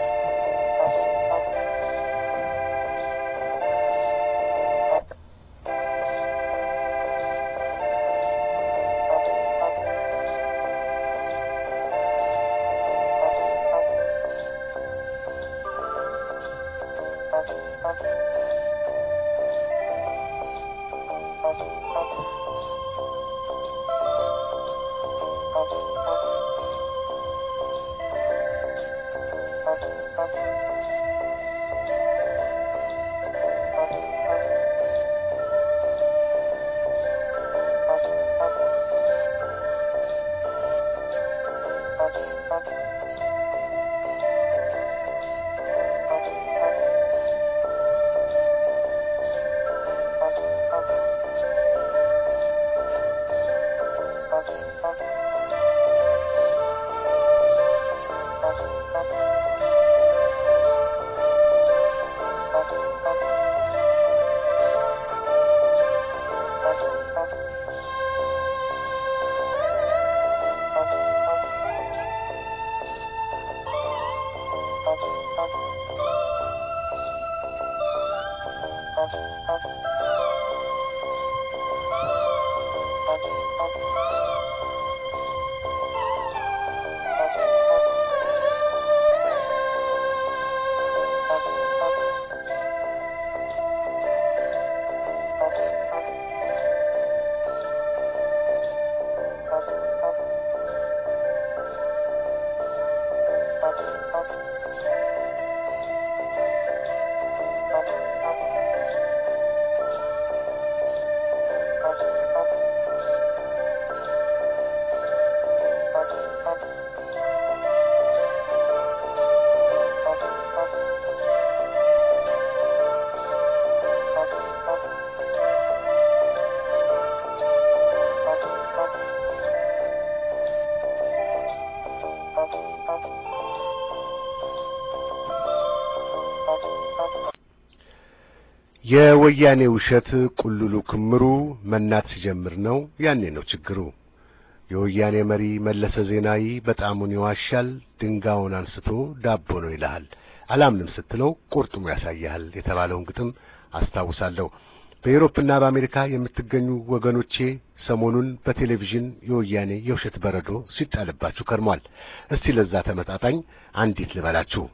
የወያኔ ውሸት ቁልሉ ክምሩ መናት ሲጀምር ነው ያኔ ነው ችግሩ። የወያኔ መሪ መለሰ ዜናዊ በጣሙን ይዋሻል፣ ድንጋዩን አንስቶ ዳቦ ነው ይልሃል፣ አላምንም ስትለው ቁርጥሙ ያሳያል የተባለውን ግጥም አስታውሳለሁ። በኤሮፕና በአሜሪካ የምትገኙ ወገኖቼ ሰሞኑን በቴሌቪዥን የወያኔ የውሸት በረዶ ሲጣልባችሁ ከርሟል። እስቲ ለዛ ተመጣጣኝ አንዲት ልበላችሁ።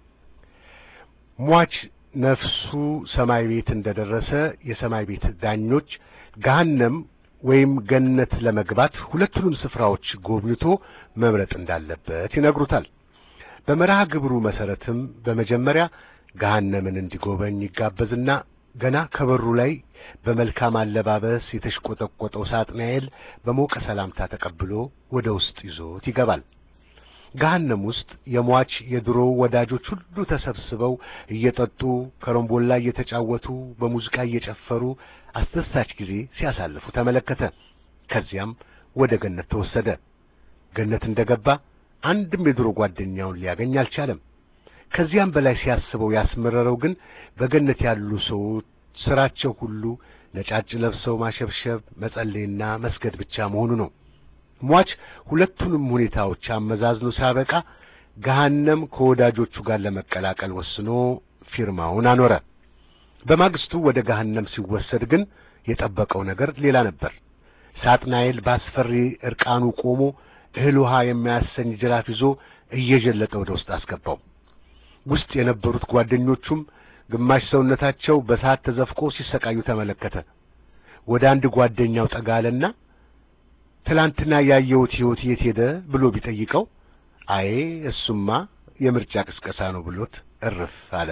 ሟች ነፍሱ ሰማይ ቤት እንደደረሰ የሰማይ ቤት ዳኞች ገሃነም ወይም ገነት ለመግባት ሁለቱንም ስፍራዎች ጎብኝቶ መምረጥ እንዳለበት ይነግሩታል። በመርሃ ግብሩ መሰረትም በመጀመሪያ ገሃነምን እንዲጎበኝ ይጋበዝና ገና ከበሩ ላይ በመልካም አለባበስ የተሽቆጠቆጠው ሳጥናኤል በሞቀ ሰላምታ ተቀብሎ ወደ ውስጥ ይዞት ይገባል። ገሃነም ውስጥ የሟች የድሮ ወዳጆች ሁሉ ተሰብስበው እየጠጡ ከረምቦላ እየተጫወቱ በሙዚቃ እየጨፈሩ አስደሳች ጊዜ ሲያሳልፉ ተመለከተ። ከዚያም ወደ ገነት ተወሰደ። ገነት እንደገባ አንድም የድሮ ጓደኛውን ሊያገኝ አልቻለም። ከዚያም በላይ ሲያስበው ያስመረረው ግን በገነት ያሉ ሰዎች ስራቸው ሁሉ ነጫጭ ለብሰው ማሸብሸብ፣ መጸለይና መስገድ ብቻ መሆኑ ነው። ሟች ሁለቱንም ሁኔታዎች አመዛዝኖ ሲያበቃ ገሃነም ከወዳጆቹ ጋር ለመቀላቀል ወስኖ ፊርማውን አኖረ። በማግስቱ ወደ ገሃነም ሲወሰድ ግን የጠበቀው ነገር ሌላ ነበር። ሳጥናኤል በአስፈሪ እርቃኑ ቆሞ እህል ውሃ የሚያሰኝ ጅራፍ ይዞ እየጀለጠ ወደ ውስጥ አስገባው። ውስጥ የነበሩት ጓደኞቹም ግማሽ ሰውነታቸው በሰዓት ተዘፍቆ ሲሰቃዩ ተመለከተ። ወደ አንድ ጓደኛው ጠጋለና ትላንትና ያየሁት ሕይወት የት ሄደ ብሎ ቢጠይቀው አይ እሱማ የምርጫ ቅስቀሳ ነው ብሎት እርፍ አለ።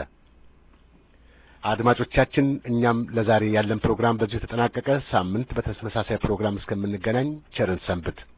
አድማጮቻችን፣ እኛም ለዛሬ ያለን ፕሮግራም በዚሁ ተጠናቀቀ። ሳምንት በተመሳሳይ ፕሮግራም እስከምንገናኝ ቸርን ሰንብት።